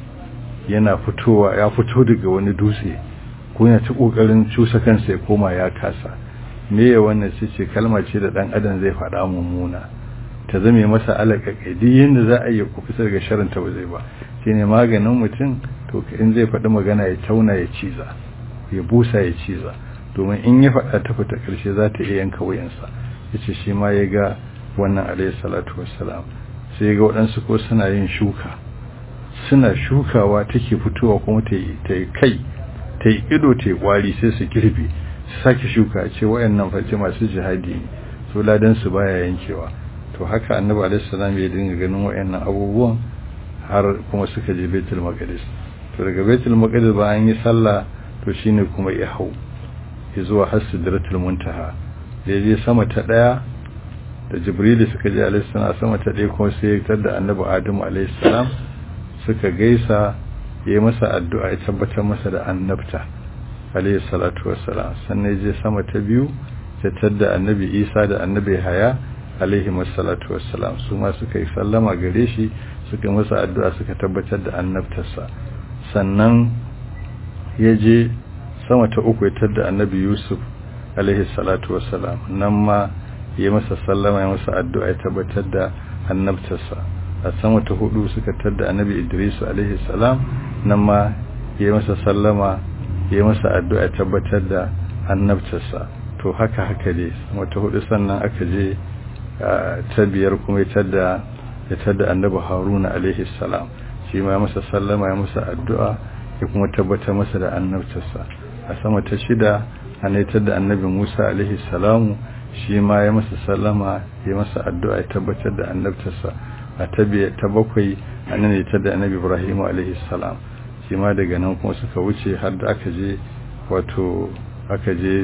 yana fitowa ya fito daga wani dutse ko yana ta kokarin cusa kansa ya koma ya kasa me ya wannan ce ce kalma ce da dan adam zai faɗa mummuna ta zame masa alaƙaƙai duk yadda za a yi ku fita daga sharin ta ba zai ba shine maganin mutum to in zai faɗi magana ya tauna ya ciza ya busa ya ciza domin in ya faɗa ta fita ƙarshe za ta iya yanka wuyansa ya ce shi ma ya ga wannan alayhi salatu wassalam sai ga waɗansu ko suna yin shuka suna shukawa take fitowa kuma ta yi kai ta yi ido ta yi ƙwari sai su girbe su sake shuka ce wayannan face masu jihadi ne so ladan su baya yankewa to haka annabi alaihi salam ya dinga ganin wayannan abubuwan har kuma suka je baitul maqdis to daga baitul maqdis ba an yi sallah to shine kuma ya hau ya zuwa har sidratul muntaha da ya je sama ta daya da jibril suka je alaihi salam sama ta daya kuma sai ya tar da annabi adamu alaihi salam suka gaisa ya masa addu'a ya tabbatar masa da annabta alaihi salatu wassalam sannan ya je sama ta biyu ya tar da annabi isa da annabi haya alaihi salatu wassalam su ma suka yi sallama gare shi suka masa addu'a suka tabbatar da annabtarsa sannan ya je sama ta uku ya tar da annabi yusuf alaihi salatu wassalam nan ma ya masa sallama ya masa addu'a ya tabbatar da annabtarsa a sama ta hudu suka tar da annabi idris alaihi salam nan ma ya masa sallama ya masa addu'a ya tabbatar da annabtarsa to haka haka dai sama ta hudu sannan aka je ta biyar kuma ya tar da ya tar da annabi haruna alaihi salam shi ma ya masa sallama ya masa addu'a ya kuma tabbatar masa da annabtarsa a sama ta shida an tar da annabi musa alaihi salamu shi ma ya masa sallama ya masa addu'a ya tabbatar da annabtarsa a ta ta bakwai annan ne ta da annabi ibrahim alaihi salam shi ma daga nan kuma suka wuce har da aka je wato aka je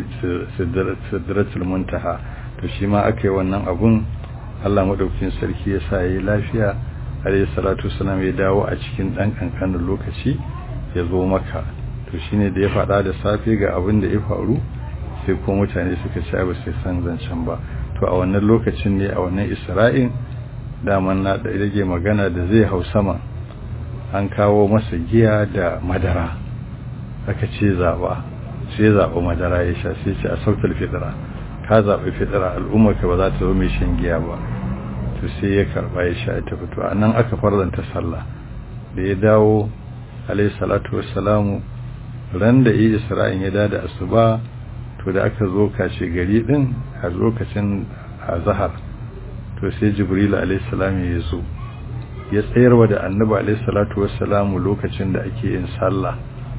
sidratul muntaha to shi ma aka yi wannan abun Allah madaukakin sarki ya sa yayi lafiya alaihi salatu wasalam ya dawo a cikin dan kankanin lokaci ya zo maka to shine da ya faɗa da safe ga abin da ya faru sai ko mutane suka ci ba sai san zancen ba to a wannan lokacin ne a wannan isra'in daman na da rage magana da zai hau sama an kawo masa giya da madara aka ce zaba sai zaɓa madara ya sha sai ce a sautar fitira ka zaɓi fitira al'ummarka ba za ta zo mai shan giya ba to sai ya karɓa ya sha ta fito a nan aka farlanta sallah da ya dawo alayhi salatu wassalamu ran da yi isra'in ya da asuba to da aka zo kashe gari din a lokacin azhar to sai jibril alayhi salam ya zo ya tsayarwa da annabi alayhi salatu wassalamu lokacin da ake yin sallah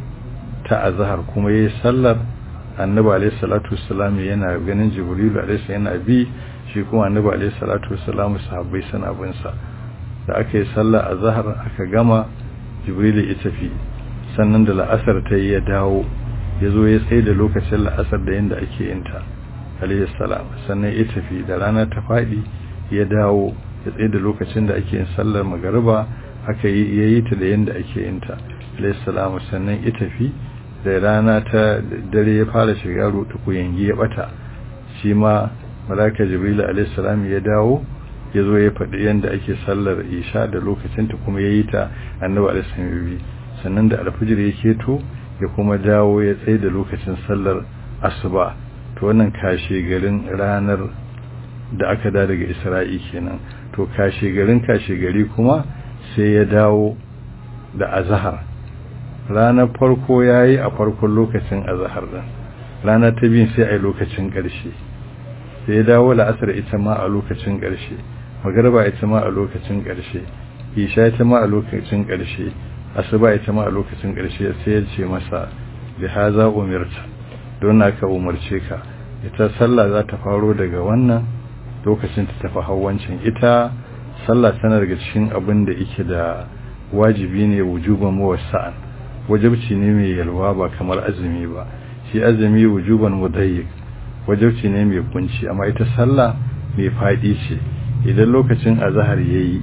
ta azhar kuma yayin sallar annabi alayhi salatu wassalam yana ganin jibril alayhi yana bi shi kuma annabi alayhi salatu wassalam sahabbai suna bin sa da aka yi sallah azhar aka gama jibril ya tafi sannan da la'asar ta yi ya dawo ya zo ya tsaye da lokacin la'asar da yanda ake yin ta alayhi salam sannan ya tafi da rana ta fadi ya dawo ya tsaye da lokacin da ake yin sallar magariba aka yi yayi ta da yanda ake yin ta alayhi salam sannan ya tafi da rana ta dare ya fara shiga rutu ku yangi ya bata shi ma malaka jibril alayhi salam ya dawo ya zo ya faɗi yanda ake sallar isha da lokacin ta kuma yayi ta annabi alayhi salam sannan da alfijir ya keto ya kuma dawo ya tsaye da lokacin sallar asuba to wannan kashe garin ranar da aka da daga isra'i kenan to kashe garin kashe gari kuma sai ya dawo da azahar ranar farko ya yi a farkon lokacin azahar din rana ta biyun sai a yi lokacin ƙarshe sai ya dawo la'asar ita ma a lokacin ƙarshe magarba ita ma a lokacin ƙarshe isha ita ma a lokacin ƙarshe asuba ita ma a lokacin ƙarshe sai ya ce masa bi haza umirta don ka umarce ka ita sallah za ta faro daga wannan lokacin ta tafi hawancin ita sallah tana daga cikin abin da yake da wajibi ne wujuban muwassa'an wajibci ne mai yalwa ba kamar azumi ba shi azumi wujuban mudayyiq wajibci ne mai kunci amma ita sallah mai fadi ce idan lokacin azhar yayi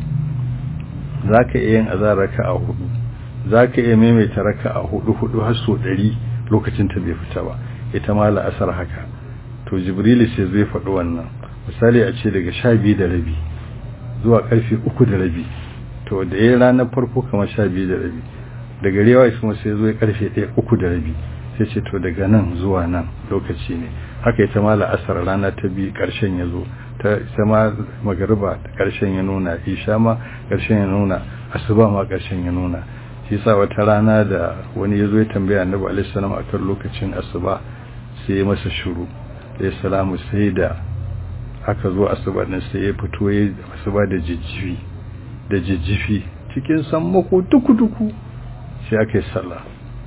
zaka iya yin azhar raka'a hudu zaka iya maimaita raka'a hudu hudu har so 100 lokacin ta bai fita ba ita ma la'asar haka to jibril sai zai faɗi wannan misali a ce daga 12 da rabi zuwa karfe 3 da rabi to da yayin ranar farko kamar 12 da rabi daga rewa kuma sai zo karfe 1 3 da rabi sai ce to daga nan zuwa nan lokaci ne haka ita ma la'asar rana ta bi karshen ya zo ta ita ma magariba karshen ya nuna isha ma karshen ya nuna asuba ma karshen ya nuna shi sa wata rana da wani ya zo ya tambaya annabi alaihi salam akan lokacin asuba sai ya masa shiru sai salamu sai da aka zo asuba din sai ya fito ya asuba da jijjifi da jijjifi cikin sammako duku-duku sai aka yi sallah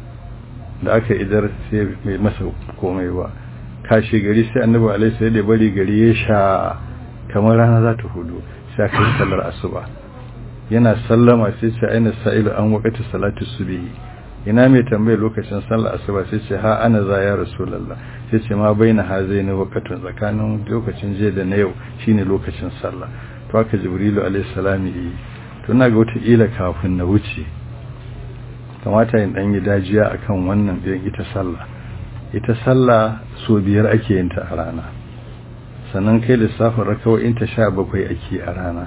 da aka idar sai mai masa komai ba kashe gari sai annabi alaihi sai da bari gari ya sha kamar rana za ta hudu sai aka yi sallar asuba yana sallama sai ce aina sa'ilu an waqati salati subhi ina mai tambaye lokacin sallar asuba sai ce ha ana za ya rasulullah sai ce ma baina hazaini waqatun tsakanin lokacin je da na yau shine lokacin sallah to haka jibrilu alaihi salam yi to na ga wata ila kafin na wuce kamata yin dan yi dajiya akan wannan din ita sallah ita sallah so biyar ake yin ta a rana sannan kai lissafin rakawoyin ta sha bakwai ake a rana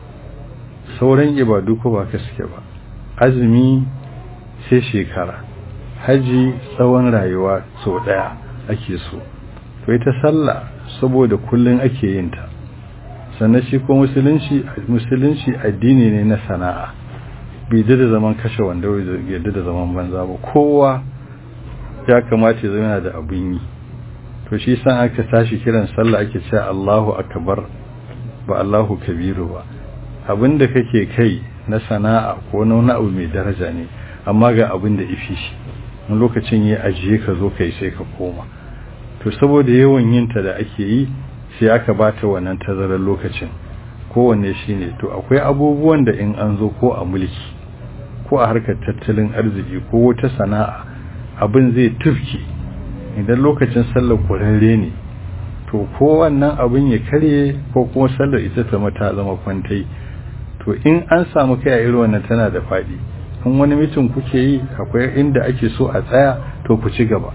sauran ibadu ko ba ka suke ba azumi sai shekara haji tsawon rayuwa sau daya ake so to ita sallah saboda kullun ake yin ta sannan shi ko musulunci musulunci addini ne na sana'a bai da zaman kashe wanda bai yadda da zaman banza ba kowa ya kamata ya zama da abin yi to shi san aka tashi kiran sallah ake cewa Allahu akbar ba Allahu kabiru ba abinda kake kai na sana'a ko na wani abu mai daraja ne amma ga abin da ifi shi wani lokacin ya ajiye ka zo kai sai ka koma to saboda yawan yin ta da ake yi sai aka bata wannan tazarar lokacin kowanne shine to akwai abubuwan da in an zo ko a mulki ko a harkar tattalin arziki ko wata sana'a abin zai tufki idan lokacin sallar kurarre ne to ko wannan abin ya karye ko kuma sallar ita ta mata zama kwantai to in an samu kai a irin wannan tana da faɗi in wani mitin kuke yi akwai inda ake so a tsaya to ku ci gaba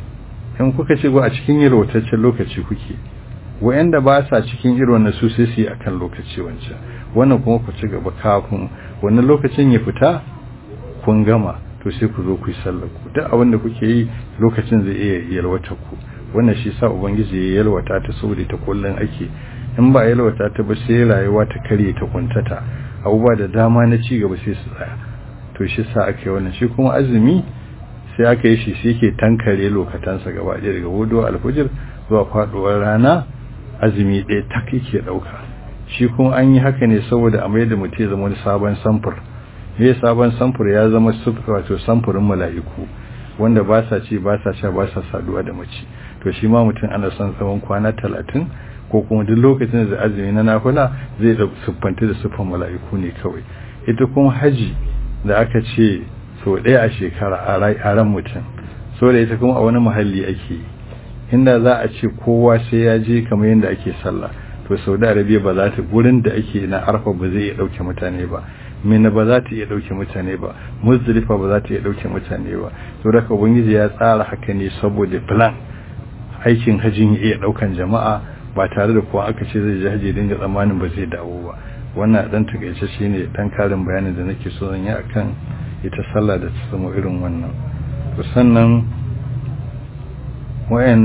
in kuka ci gaba a cikin yalwataccen lokaci kuke wa'anda ba sa cikin irin wannan su sai su yi akan lokaci wancan wannan kuma ku ci gaba kafin wannan lokacin ya fita kun gama to sai ku zo ku yi sallar ku duk abin da kuke yi lokacin zai iya yalwata ku wannan shi sa ubangiji ya yalwata ta saboda ta kullun ake in ba yalwata ta ba sai rayuwa ta kare ta kuntata abubuwa da dama na ci gaba sai su tsaya to shi sa aka yi wannan shi kuma azumi sai aka yi shi sai ke tankare lokatansa gaba ɗaya daga hudu alfujir zuwa faɗuwar rana azumi ɗaya tak yake ɗauka shi kuma an yi haka ne saboda a mai da mutum ya zama wani sabon samfur me sabon samfur ya zama wato samfurin mala'iku wanda ba sa ci ba sa sha ba sa saduwa da mace to shi ma mutum ana son tsawon kwana talatin ko kuma duk lokacin da azumi na nafila zai da siffanta da siffan mala'iku ne kawai ita kuma haji da aka ce so ɗaya a shekara a ran mutum so da ita kuma a wani muhalli ake yi inda za a ce kowa sai ya je kamar yadda ake sallah to saudi arabia ba za ta gurin da ake na arfa ba zai iya ɗauke mutane ba mina ba za ta iya ɗauke mutane ba muzdalifa ba za ta iya ɗauke mutane ba to da ubangiji ya tsara haka ne saboda plan aikin hajjin ya iya ɗaukan jama'a ba tare da kowa aka ce zai je haji dinga tsammanin ba zai dawo ba wannan dan takaice shine dan karin bayanin da nake so zan yi akan ita sallah da ta samu irin wannan to sannan wayannan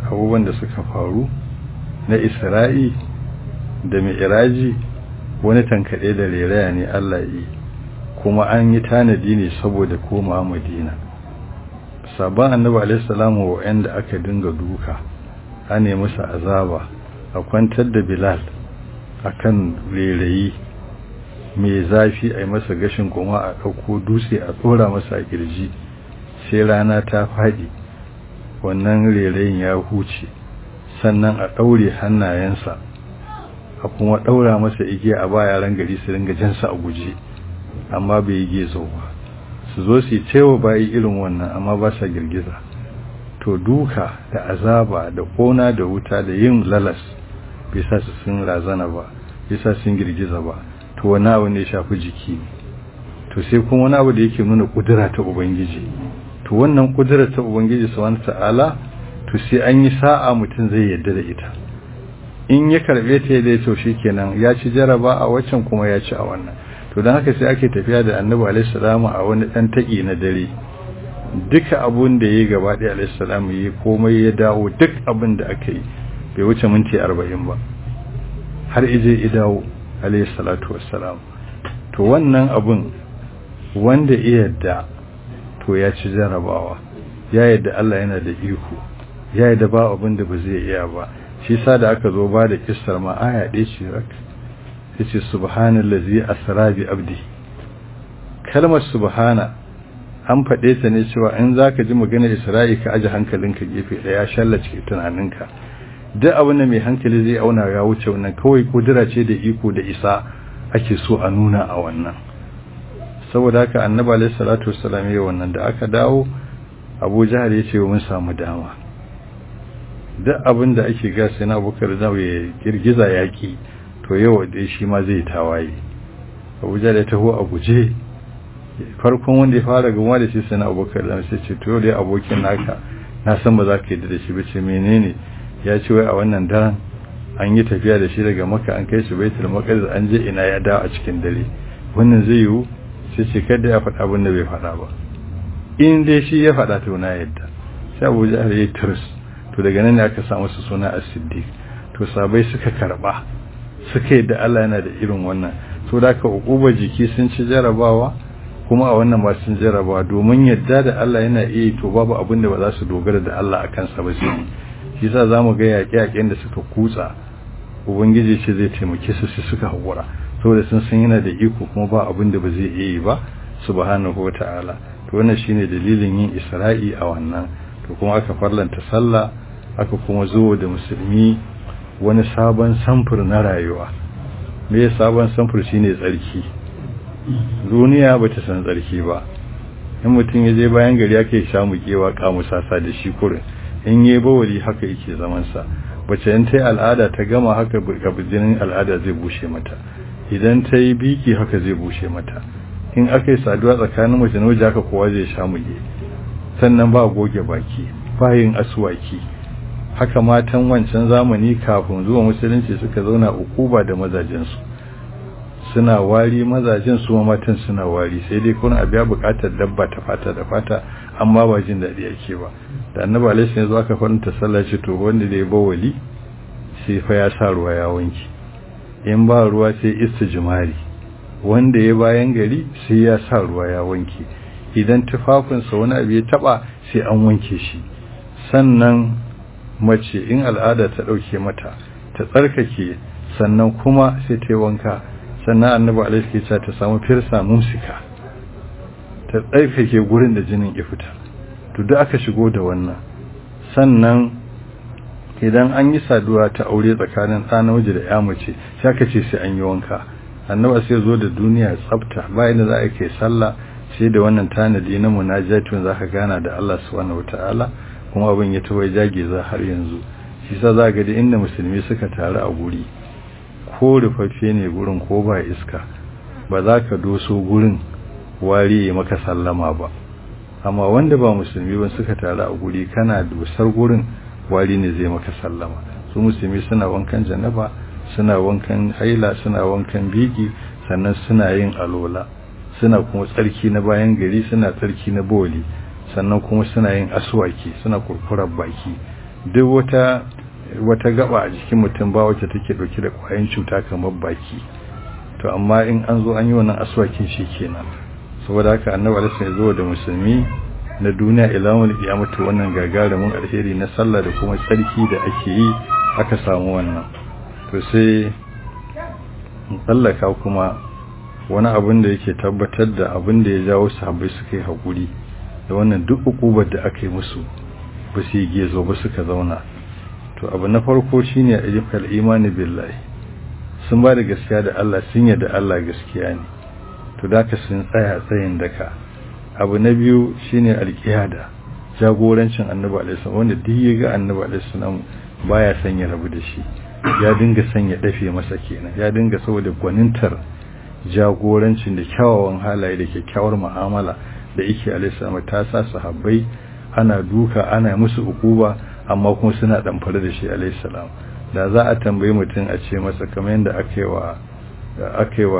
abubuwan da suka faru na isra'i da mi'iraji wani tankaɗe da reraya ne Allah yi kuma an yi tanadi ne saboda koma madina sabon annabi alaihissalamu wa'anda aka dinga duka a ne musu azaba a kwantar da bilal akan rerayi mai zafi a yi masa gashin kuma a ɗauko dutse a tsora masa a kirji sai rana ta faɗi wannan rerayin ya huce sannan a ɗaure hannayensa a kuma ɗaura masa igiya a ba yaran gari su ringa jansa a guje amma bai yi gezo ba su zo su yi cewa bayi irin wannan amma ba sa girgiza to duka da azaba da kona da wuta da yin lalas bai sa su sun razana ba bai sa sun girgiza ba to wani abu ne shafi jiki to sai kuma wani abu da yake nuna kudura ta ubangiji to wannan kudura ta ubangiji subhanahu ta'ala to sai an yi sa'a mutum zai yarda da ita in ya karbe ta da to kenan ya ci jaraba a waccan kuma ya ci a wannan to dan haka sai ake tafiya da annabi alaihi salamu a wani dan taki na dare duka abun da yayi gaba da alaihi salamu yayi komai ya dawo duk abin da aka yi bai wuce minti 40 ba har ije ya dawo alaihi salatu wassalam to wannan abun wanda iya da to ya ci jarabawa ya yadda Allah yana da iko ya yadda ba abin da ba zai iya ba shi sa da aka zo ba da kissar ma aya ɗaya ce rak yace subhanallazi asra bi abdi kalmar subhana an faɗe ta ne cewa in zaka ji maganar isra'i ka aje hankalinka gefe ɗaya shallace tunaninka duk abin da mai hankali zai auna ya wuce wannan kawai kudura ce da iko da isa ake so a nuna a wannan saboda haka annabi alayhi salatu wassalam ya wannan da aka dawo Abu Jahal ya ce mun samu dama duk abin da ake ga sai na Abubakar da ya girgiza yaki to yau da shi ma zai tawaye Abu Jahal ya taho a guje farkon wanda ya fara gama da shi sai na Abubakar da sai ce to dai abokin naka na san ba za ka yi da shi ba ce menene ya ce wai a wannan daren an yi tafiya da shi daga maka an kai shi baitul maqdis an je ina ya dawo a cikin dare wannan zai yiwu sai ce kada ya faɗa abin da bai faɗa ba in dai shi ya faɗa to na yadda sai Abu Jahl ya turs to daga nan ne aka samu su suna as-siddiq to sabai suka karba suka yadda Allah yana da irin wannan to da ka ukuba jiki sun ci jarabawa kuma a wannan ba sun jarabawa domin yadda da Allah yana iya to babu abin da ba za su dogara da Allah akan sa ba sai shi sa za mu ga yaƙe-yaƙen da suka kutsa ubangiji ce zai taimake su su suka haƙura saboda sun san yana da iko kuma ba abin da ba zai iya yi ba subhanahu wa ta'ala to wannan shine dalilin yin isra'i a wannan to kuma aka farlanta sallah aka kuma zo da musulmi wani sabon samfur na rayuwa me sabon samfur shine tsarki duniya ba ta san tsarki ba in mutum ya je bayan gari ake sha mukewa kamusasa da shi kurin in yi bawali haka yake zamansa bace in ta yi al'ada ta gama haka jinin al'ada zai bushe mata idan ta yi biki haka zai bushe mata in aka yi saduwa tsakanin mace na waje haka kowa zai sha muge sannan ba goge baki ba yin aswaki haka matan wancan zamani kafin zuwa musulunci suka zauna ukuba da mazajensu suna wari mazajen su matan suna wari sai dai kuna abiya bukatar dabba ta fata da fata amma ba jin daɗi ake ba da annabi alaihi sallallahu alaihi aka faranta sallah ce to wanda da ya bawali sai fa ya sa ruwa ya wanki in ba ruwa sai istijmari wanda ya bayan gari sai ya sa ruwa ya wanki idan tufafinsa wani abu ya taba sai an wanke shi sannan mace in al'ada ta dauke mata ta tsarkake sannan kuma sai ta yi wanka sannan annabi alaihi ke ta samu firsa musika ta tsarkake gurin da jinin ya fita to duk aka shigo da wannan sannan idan an yi saduwa ta aure tsakanin ɗa namiji da ya mace sai aka ce sai an yi wanka annabi sai zo da duniya tsafta bayan da za a kai sallah sai da wannan tanadi na munajatun za ka gana da Allah subhanahu wataala kuma abin ya tawaye jage za har yanzu shi sa za ga da inda musulmi suka taru a guri ko rufaffe ne gurin ko ba iska ba za ka doso gurin wari ya maka sallama ba amma wanda ba musulmi ba suka taru a guri kana dosar gurin wari ne zai maka sallama su musulmi suna wankan janaba suna wankan haila suna wankan biki sannan suna yin alola suna kuma tsarki na bayan gari suna tsarki na boli sannan kuma suna yin aswaki suna kurkurar baki duk wata wata gaba a jikin mutum ba wacce take dauke da kwayan cuta kamar baki to amma in an zo an yi wannan aswakin shi kenan saboda haka annabi alaihi ya zo da musulmi na duniya ilawul kiyamata wannan gagarumin alheri na sallah da kuma tsarki da ake yi aka samu wannan to sai tsallaka kuma wani abin da yake tabbatar da abin da ya jawo sahabbai suka yi haƙuri da wannan duk ukubar da aka yi musu ba su yi gezo ba suka zauna to abu na farko shine ayyukan imani billahi sun ba da gaskiya da Allah sun yarda Allah gaskiya ne to da ka sun tsaya tsayin daka abu na biyu shine alƙiyada jagorancin annabi alaihi salam wanda duk ya ga annabi alaihi salam baya son ya rabu da shi ya dinga son ya dafe masa kenan ya dinga saboda gwanintar jagorancin da kyawawan halaye da kyakkyawar mu'amala da yake alaihi salam ta sa sahabbai ana duka ana musu ukuba amma kuma suna damfare da shi alaihi salam da za a tambayi mutum a ce masa kamar yadda aka yi wa aka yi wa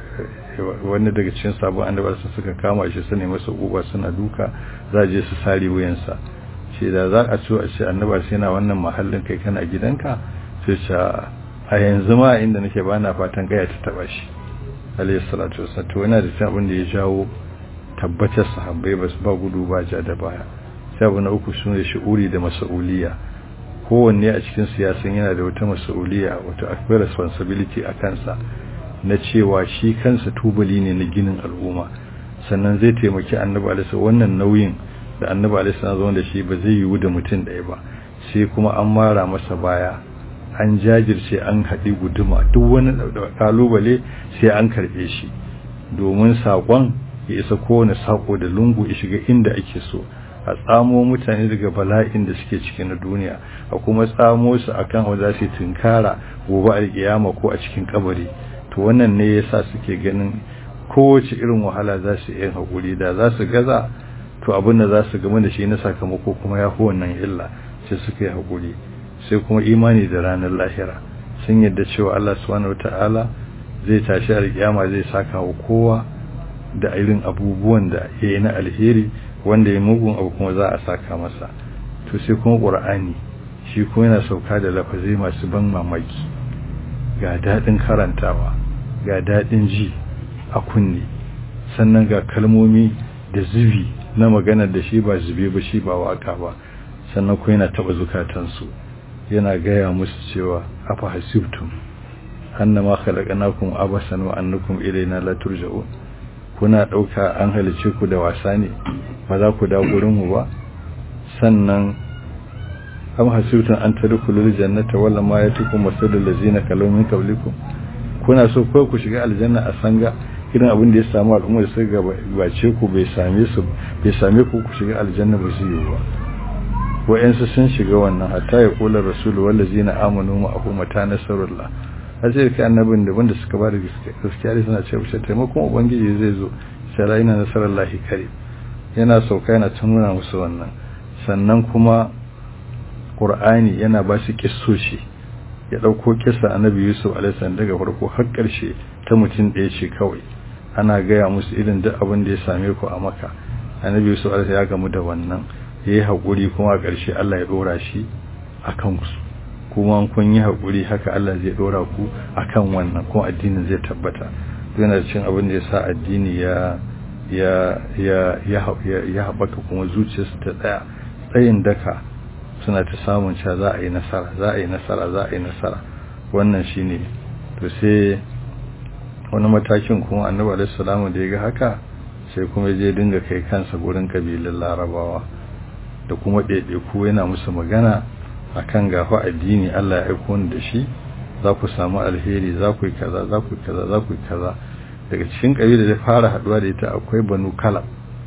wani daga cikin sabon annabar su suka kama shi su ne masa uba suna duka za je su sare wuyansa ce da za a so a ce annabar sai na wannan mahallin kai kana gidanka sai ce a yanzu ma inda nake ba na fatan gaya ta taba shi alayhi salatu wasallam to yana da cin abin da ya jawo tabbatar sahabbai ba su ba gudu ba ja da baya sai abu na uku shine shi'uri da mas'uliya kowanne a cikin siyasan yana da wata mas'uliya wata akwai responsibility a kansa na cewa shi kansa tubali ne na ginin al'umma sannan zai taimaki annabi alaihi wannan nauyin da annabi alaihi zama da shi ba zai yiwu da mutum ɗaya ba sai kuma an mara masa baya an jajirce an haɗi guduma duk wani kalubale sai an karɓe shi domin saƙon ya isa kowane saƙo da lungu ya shiga inda ake so a tsamo mutane daga bala'in da suke ciki na duniya a kuma tsamo su akan wanda za su tunkara gobe alƙiyama ko a cikin kabari to wannan ne yasa suke ganin kowace irin wahala za su yi haƙuri da za su gaza to abin da za su gama da shi na sakamako kuma ya fi wannan illa sai suka yi haƙuri sai kuma imani da ranar lahira sun yadda cewa Allah subhanahu wata'ala zai tashi alƙiyama zai saka wa kowa da irin abubuwan da ya yi na alheri wanda ya mugun abu kuma za a saka masa to sai kuma ƙur'ani shi kuma yana sauka da lafazai masu ban mamaki ga daɗin karantawa ga daɗin ji a kunne sannan ga kalmomi da zubi na maganar da shi ba zube ba shi ba waka ba sannan kuma yana taɓa zukatansu yana gaya musu cewa afa hasibtum annama khalaqnakum abasan wa annakum ilayna la turja'un kuna dauka an halice ku da wasa ne ba za ku da gurin mu ba sannan am hasibtum an tadkhulul jannata wala ma yatikum masalul ladzina kalaw min qablikum kuna so ko ku shiga aljanna a sanga irin abin da ya samu al'umma da suka gabace ku bai same su bai same ku ku shiga aljanna ba su yi ba wa'yansu sun shiga wannan hatta ya kula rasulu wallazi na amanu ma'ahu mata nasarullah har sai kai annabin da wanda suka ba da gaskiya da suna cewa shi taimakon ubangiji zai zo sai la ina nasarallahi kare yana sauka yana tununa musu wannan sannan kuma qur'ani yana ba su kissoshi ya dauko kissa annabi yusuf alaihi salam daga farko har karshe ta mutum ɗaya ce kawai ana gaya musu irin duk abin da ya same ku a maka annabi yusuf alaihi ya gamu da wannan ya yi haƙuri kuma a ƙarshe Allah ya ɗora shi a kansu kuma kun yi haƙuri haka Allah zai ɗora ku a kan wannan kuma addinin zai tabbata yana cin abin da ya sa addini ya ya ya ya haɓaka kuma zuciyarsu ta tsaya tsayin daka suna ta samun cewa za a yi nasara za a yi nasara za a yi nasara wannan shine to sai wani matakin kuma annabi alaihi salamu da ya ga haka sai kuma je dinga kai kansa gurin kabilan larabawa da kuma ɗaiɗaiku yana musu magana a kan gafa addini Allah ya aiko da shi za ku samu alheri za ku yi kaza za ku yi kaza za ku yi kaza daga cikin ƙabila da fara haɗuwa da ita akwai banu kala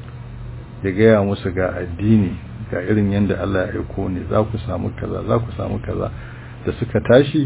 ya gaya musu ga addini ga irin yadda Allah ya aiko ne za ku samu kaza za ku samu kaza da suka tashi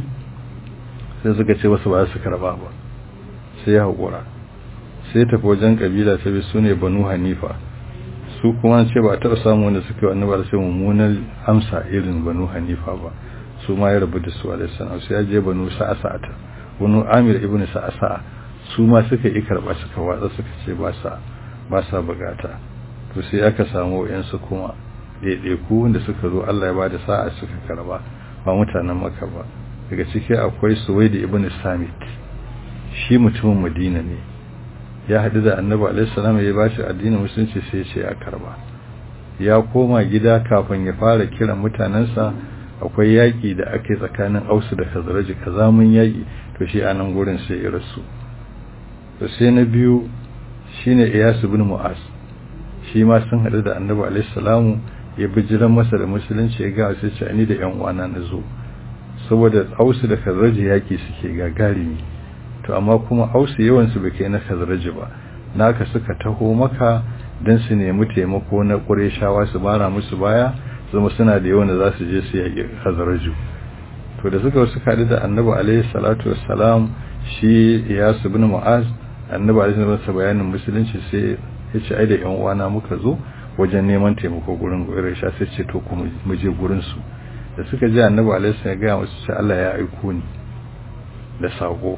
sai suka ce wasu ba su karba ba sai ya haƙura sai tafi wajen ƙabila ta bi su ne banu hanifa su kuma ce ba a taɓa samu wanda suka yi annabar sai mummunar amsa irin banu hanifa ba su ma ya rabu da su alaihi salam sai ya je banu sa'asa'ata banu amir ibn sa'asa'a su ma suka yi karɓa suka watsa suka ce ba sa ba sa bukata to sai aka samu wayansu kuma ɗaiɗaiku wanda suka zo Allah ya bada sa'a suka karba ba mutanen maka ba daga ciki akwai suwaidi ibn samit shi mutumin madina ne ya haɗu da annabi alaihissalam ya ba shi addinin musulunci sai ce ya karba ya koma gida kafin ya fara kiran mutanensa akwai yaƙi da ake tsakanin ausu da khazraji kazamun yaƙi to shi a nan gurin sai ya rasu to sai na biyu shine iyas ibn mu'az shi ma sun haɗu da annabi alaihissalam ya bijiran masa da musulunci ya ga sai ce ni da yan uwana na zo saboda ausu da khazraji yaƙi suke gagarimi to amma kuma ausu yawansu bai kai na khazraji ba naka suka taho maka don su nemi taimako na ƙureshawa su bara musu baya zama suna da yawan da za su je su yaƙi khazraju to da suka suka haɗu da annabi alaihi salatu wassalam shi iyasu bin mu'az annabi alaihi salatu bayanin musulunci sai ya ce ai da yan uwana muka zo wajen neman taimako gurin ƙuresha sai ce to kuma mu je gurin su da suka je annabi alaihi salatu ya ga musu ce Allah ya aiko ni da sako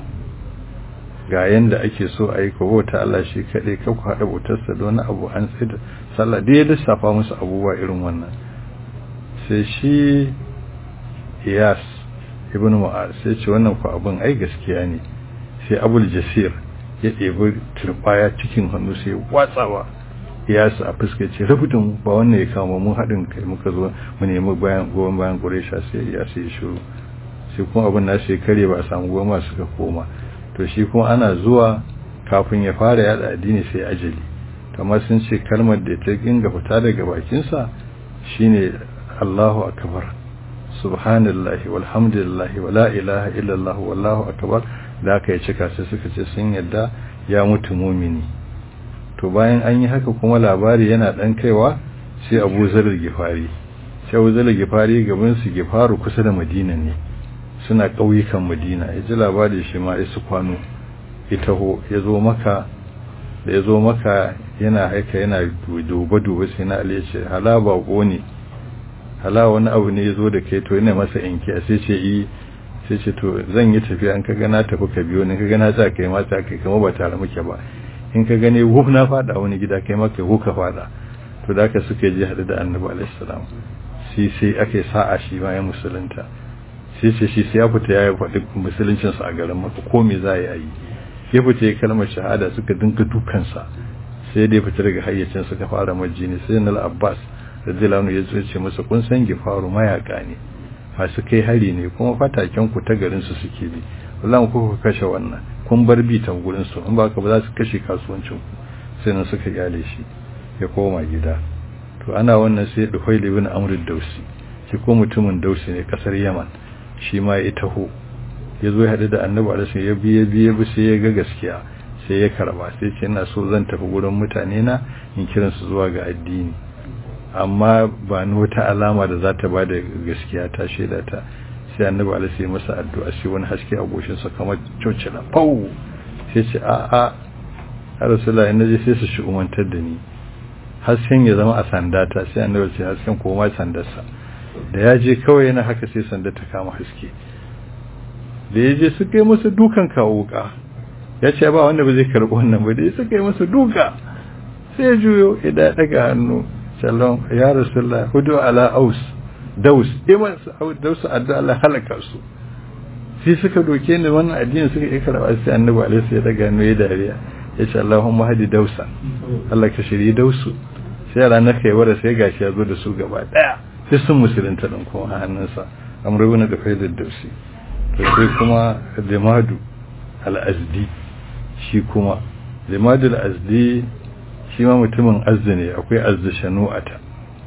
ga yanda ake so a yi bauta Allah shi kaɗai ka ku haɗa bautarsa da wani abu an sai da sallah da ya lissafa musu abubuwa irin wannan sai shi iyas ibn mu'az sai ce wannan ku abin ai gaskiya ne sai abul jasir ya ɗebi turbaya cikin hannu sai watsawa iyas a fuskace rubutun ba wannan ya kama mun haɗin kai muka zo mu nemi bayan goyon bayan ƙuresha sai iyas ya shiru sai kuma abin nasu ya kare ba a samu goma suka koma to shi kuma ana zuwa kafin ya fara yada addini sai ajali kamar sun ce kalmar da ta ginga fita daga bakinsa shine Allahu akbar subhanallahi walhamdulillahi wala ilaha illallah wallahu akbar da aka yi cika sai suka ce sun yadda ya mutu mumini to bayan an yi haka kuma labari yana dan kaiwa sai Abu Zar Gifari sai Abu Zar Gifari gaban su Gifaru kusa da Madina ne suna ƙauyukan madina ya ji labari shi ma isu kwano ita ho ya zo maka da ya zo maka yana haika yana duba-duba sai na aliyu ce hala bako ne hala wani abu ne ya zo da kai to yana masa inki a sai ce yi sai ce to zan yi tafiya in ka gana tafi ka biyo ni ka gana za ka yi mata kai kama ba tare muke ba in ka gane wuf na fada wani gida kai maka wuf ka fada to da aka suka je haɗu da annabi alaihi salam sai sai aka sa'a shi ma ya musulunta sai ce shi sai ya fita ya faɗi musuluncinsa a garin maka ko me za a yi ya fita ya kalmar shahada suka dinka dukansa sai dai fita daga hayyacin suka fara majini sai na abbas radiyallahu ya zo ce masa kun san gifaru mayaka ne masu kai hari ne kuma fataken ku ta garin su suke bi wallahi ku ku kashe wannan kun bar bi ta gurin su in ba ka ba za su kashe kasuwancin ku sai nan suka kyale shi ya koma gida to ana wannan sai Duhail ibn Amr dausi shi ko mutumin dausi ne kasar Yaman shi ma ya taho ya zo ya haɗu da annabi alisun ya biye biye bi sai ya ga gaskiya sai ya karba sai ce ina so zan tafi gurin mutane na in kiran su zuwa ga addini amma ba ni wata alama da za ta ba da gaskiya ta shaida ta sai annabi alisun ya masa addu'a sai wani haske a goshin sa kamar cocila pau sai ce a a har rasulullahi in naje sai su shi umantar da ni hasken ya zama a sandata sai annabi ce hasken koma sandarsa da ya je kawai yana haka sai sanda ta kama haske da ya je suka yi masa dukan kawo wuka ya ce ba wanda ba zai karɓi wannan ba da ya suka yi masa duka sai juyo ya daga hannu shalom ya rasulullah hudu ala aus daus iman daus adda Allah halaka su sai suka doke ni wannan addinin suka yi karɓa sai annabi alaihi ya daga hannu ya dariya ya ce Allahumma hadi dausa Allah ka shiri dausu sai ranar kai wara sai gashi ya zo da su gaba daya sai sun musulunta ɗin kuma a hannunsa amurwa na da faidar dausi to sai kuma limadu al'azdi shi kuma limadu al'azdi shi ma mutumin azzi ne akwai azzi shanu'ata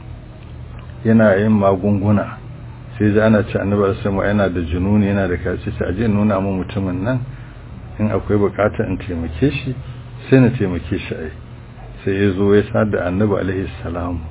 yana yin magunguna sai ji ana ci annabar sama yana da jununi yana da kaci ci aje nuna mu mutumin nan in akwai bukata in taimake shi sai na taimake shi ai sai ya zo ya sa da annabi alaihi salamu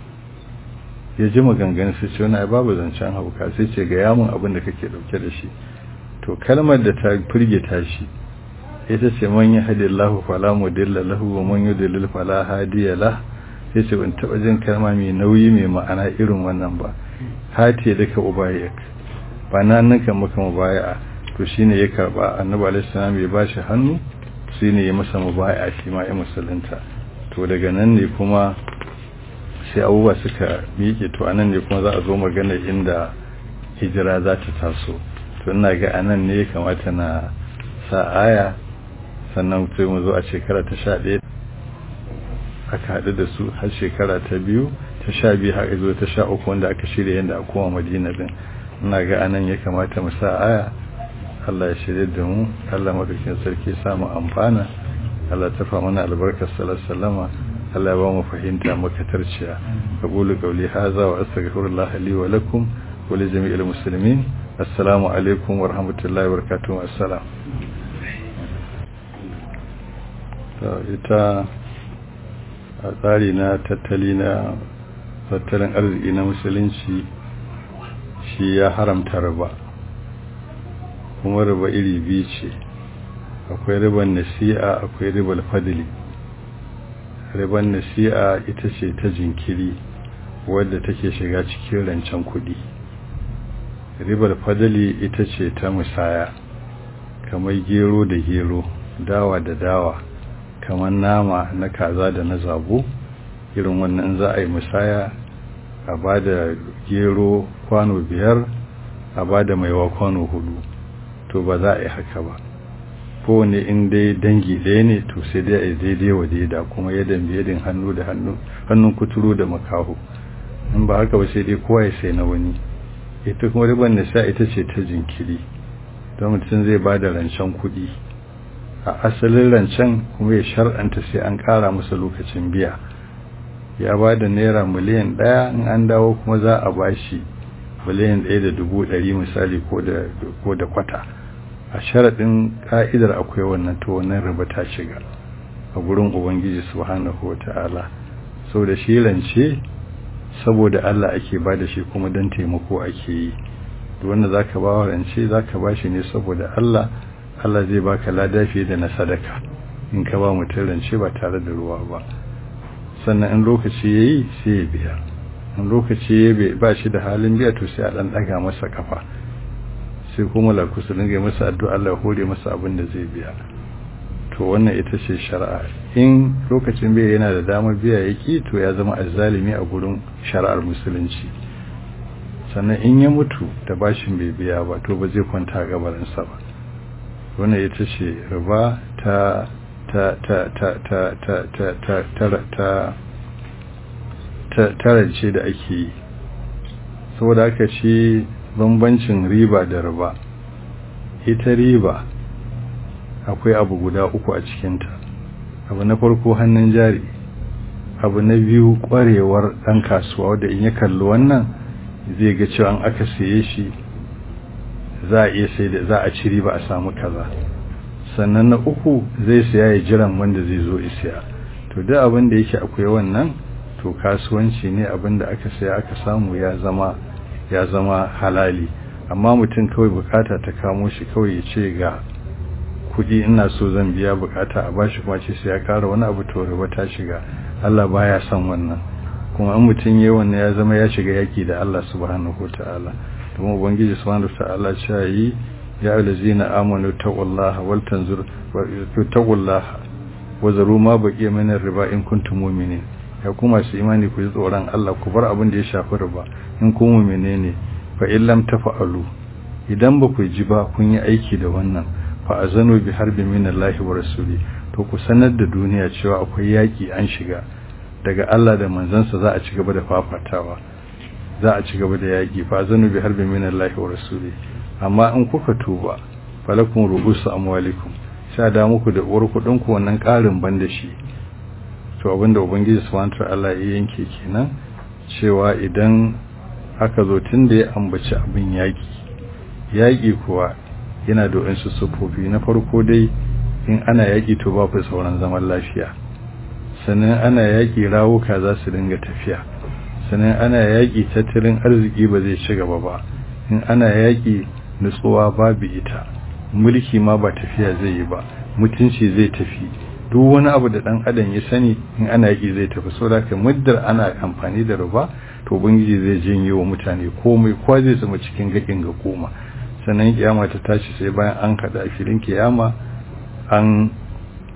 ya ji maganganun sai ce wani babu zancen hauka sai ce ga yamun abin da kake dauke da shi to kalmar da ta firgita shi ita ce man ya hadi Allah fala mudilla lahu wa man yudlil fala hadiya lah sai ce ban taba jin kalma mai nauyi mai ma'ana irin wannan ba hati da ka ubayak ba nan nan kan maka mubaya to shine ya karba annabi alaihi salam ya bashi hannu shine ya masa mubaya shi ma ya musulunta to daga nan ne kuma sai abubuwa suka miƙe to anan ne kuma za a zo magana inda hijira za ta taso to ina ga anan ne ya kamata na sa aya sannan sai mu zo a shekara ta sha ɗaya aka haɗu da su har shekara ta biyu ta sha biyu har zo ta sha uku wanda aka shirya yadda a koma madina din ina ga anan ya kamata mu sa aya Allah ya shirya da mu Allah madaukin sarki samu amfana Allah ta fa mana albarkar sallallahu Allah ya ba mu fahimta makatarciya aqulu qawli hadha wa astaghfirullah li wa lakum wa li jami'il muslimin assalamu alaikum wa rahmatullahi wa barakatuh assalam ita a tsari na tattali na tattalin arziki na musulunci shi ya haramta riba kuma riba iri biyu ce akwai riban nasi'a akwai ribar fadili riban nasi'a ita ce ta jinkiri wadda take shiga cikin rancen kudi ribar fadili ita ce ta musaya kamar gero da gero dawa da dawa kamar nama na kaza da na zabo irin wannan za a yi musaya a ba da gero kwano biyar a ba da maiwa kwano hudu to ba za a yi haka ba kowane in dai dangi ɗaya ne to sai dai a yi daidai wa daida kuma yadda biyadin hannu da hannun kuturu da makaho in ba haka ba sai dai kowa ya sai na wani ita kuma riban nisa ita ce ta jinkiri don mutum zai ba da rancen kuɗi a asalin rancen kuma ya shar'anta sai an ƙara masa lokacin biya ya ba da naira miliyan ɗaya in an dawo kuma za a ba shi miliyan ɗaya da dubu ɗari misali ko da kwata a sharaɗin ƙa'idar akwai wannan to wannan riba ta shiga a gurin ubangiji subhanahu wa ta'ala sau da shi rance saboda Allah ake ba da shi kuma don taimako ake yi wanda za ka ba wa rance za ka ba shi ne saboda Allah Allah zai baka lada fiye da na sadaka in ka ba mutum rance ba tare da ruwa ba sannan in lokaci ya yi sai ya biya in lokaci ya ba shi da halin biya to sai a ɗan ɗaga masa kafa sai kuma laku su dinga masa addu'a Allah hore masa abin da zai biya to wannan ita ce shari'a in lokacin biya yana da damar biya yake to ya zama azzalimi a gurin shari'ar musulunci sannan in ya mutu da bashin bai biya ba to ba zai kwanta a gabarinsa ba wannan ita ce riba ta ta ta ta ta ta ta ta ta ta ta tarance da ake yi saboda haka ce bambancin riba da riba ita riba akwai abu guda uku a cikinta abu na farko hannun jari abu na biyu kwarewar ɗan kasuwa wadda in ya kalli wannan zai ga cewa an aka saye shi za a iya sai da za a ci riba a samu kaza sannan na uku zai siya ya jiran wanda zai zo isiya to duk abin da yake akwai wannan to kasuwanci ne abin da aka saya aka samu ya zama ya zama halali amma mutum kawai bukata ta kamo shi kawai ya ce ga kudi ina so zan biya bukata a bashi kuma ce sai ya kara wani abu to riba ta shiga Allah baya son wannan kuma an mutum yayi wannan ya zama ya shiga yaki da Allah subhanahu wataala kuma ubangiji subhanahu wataala ya yi ya allazina amanu taqullaha wal tanzur wa taqullaha wa zaru ma baqiya min riba in kuntum mu'minin ya kuma su imani ku ji tsoron Allah ku bar abin da ya shafi riba in kun mu'mine ne fa in lam tafa'alu idan ba ku ji ba kun yi aiki da wannan fa azanu bi harbi min Allah wa rasuli to ku sanar da duniya cewa akwai yaki an shiga daga Allah da manzansa za a ci gaba da fafatawa za a ci gaba da yaki fa azanu bi harbi min Allah wa rasuli amma in kuka tuba falakum ru'usu amwalikum sha da muku da uwar kudin ku wannan karin banda shi to abinda ubangiji subhanahu wa ta'ala ya yanke kenan cewa idan aka zo tun da ya ambaci abin yaƙi yaƙi kuwa yana da wasu sufofi na farko dai in ana yaƙi to ba ku sauran zaman lafiya sannan ana yaƙi rawuka za su dinga tafiya sannan ana yaƙi tattalin arziki ba zai ci gaba ba in ana yaƙi nutsuwa babu ita mulki ma ba tafiya zai yi ba mutunci zai tafi duk wani abu da dan adam ya sani in ana yaƙi zai tafi saboda ka muddar ana amfani da ruba to ubangiji zai janye wa mutane komai kwa zai zama cikin gakin ga koma sannan kiyama ta tashi sai bayan an kada a filin kiyama an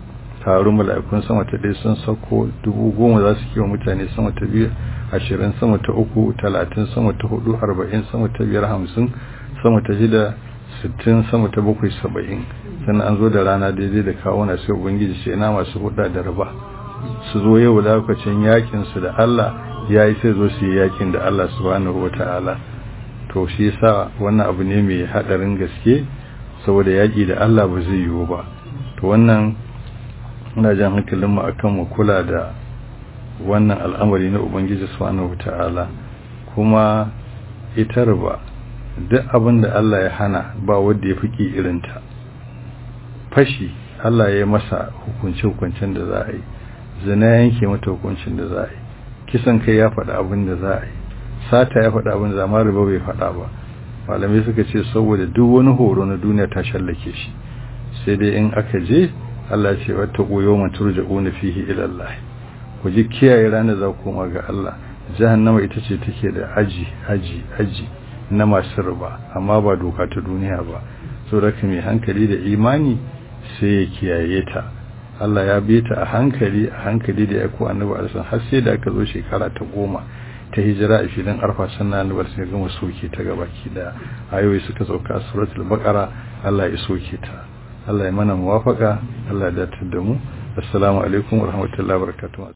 taru mala'ikun sama ta ɗaya sun sauko dubu goma za su kiwa mutane sama ta biyu ashirin sama ta uku talatin sama ta hudu arba'in sama ta biyar hamsin sama ta shida sittin sama ta bakwai saba'in sannan an zo da rana daidai da kawuna sai ubangiji ce ina masu huda da raba su zo yau lokacin yakin su da Allah ya yi sai zo su yi yakin da Allah subhanahu wa ta'ala to shi yasa wannan abu ne mai hadarin gaske saboda yaki da Allah ba zai yiwu ba to wannan ina jan hankalin mu akan mu kula da wannan al'amari na ubangiji subhanahu wa ta'ala kuma ita riba duk abin da Allah ya hana ba wanda ya fiki irinta fashi Allah ya masa hukunce-hukuncen da za a yi zina yanke mata hukuncin da za a yi kisan kai ya faɗa abin da za a yi sata ya faɗa abin da zama riba bai faɗa ba malamai suka ce saboda duk wani horo na duniya ta shallake shi sai dai in aka je Allah ce wata koyo man turja'una fihi ila Allah ku ji kiyaye ranar za ku koma ga Allah jahannama ita ce take da aji aji aji na masu riba amma ba doka ta duniya ba saboda mai hankali da imani sai ya kiyaye ta Allah ya bi ta a hankali a hankali da ya ko annabi alisan har sai da aka zo shekara ta goma ta hijira a filin arfa sannan annabi sai gama soke ta gabaki da ayoyi suka sauka a suratul baqara Allah ya soke ta Allah ya mana muwafaka Allah ya datar da mu assalamu alaikum warahmatullahi wabarakatuh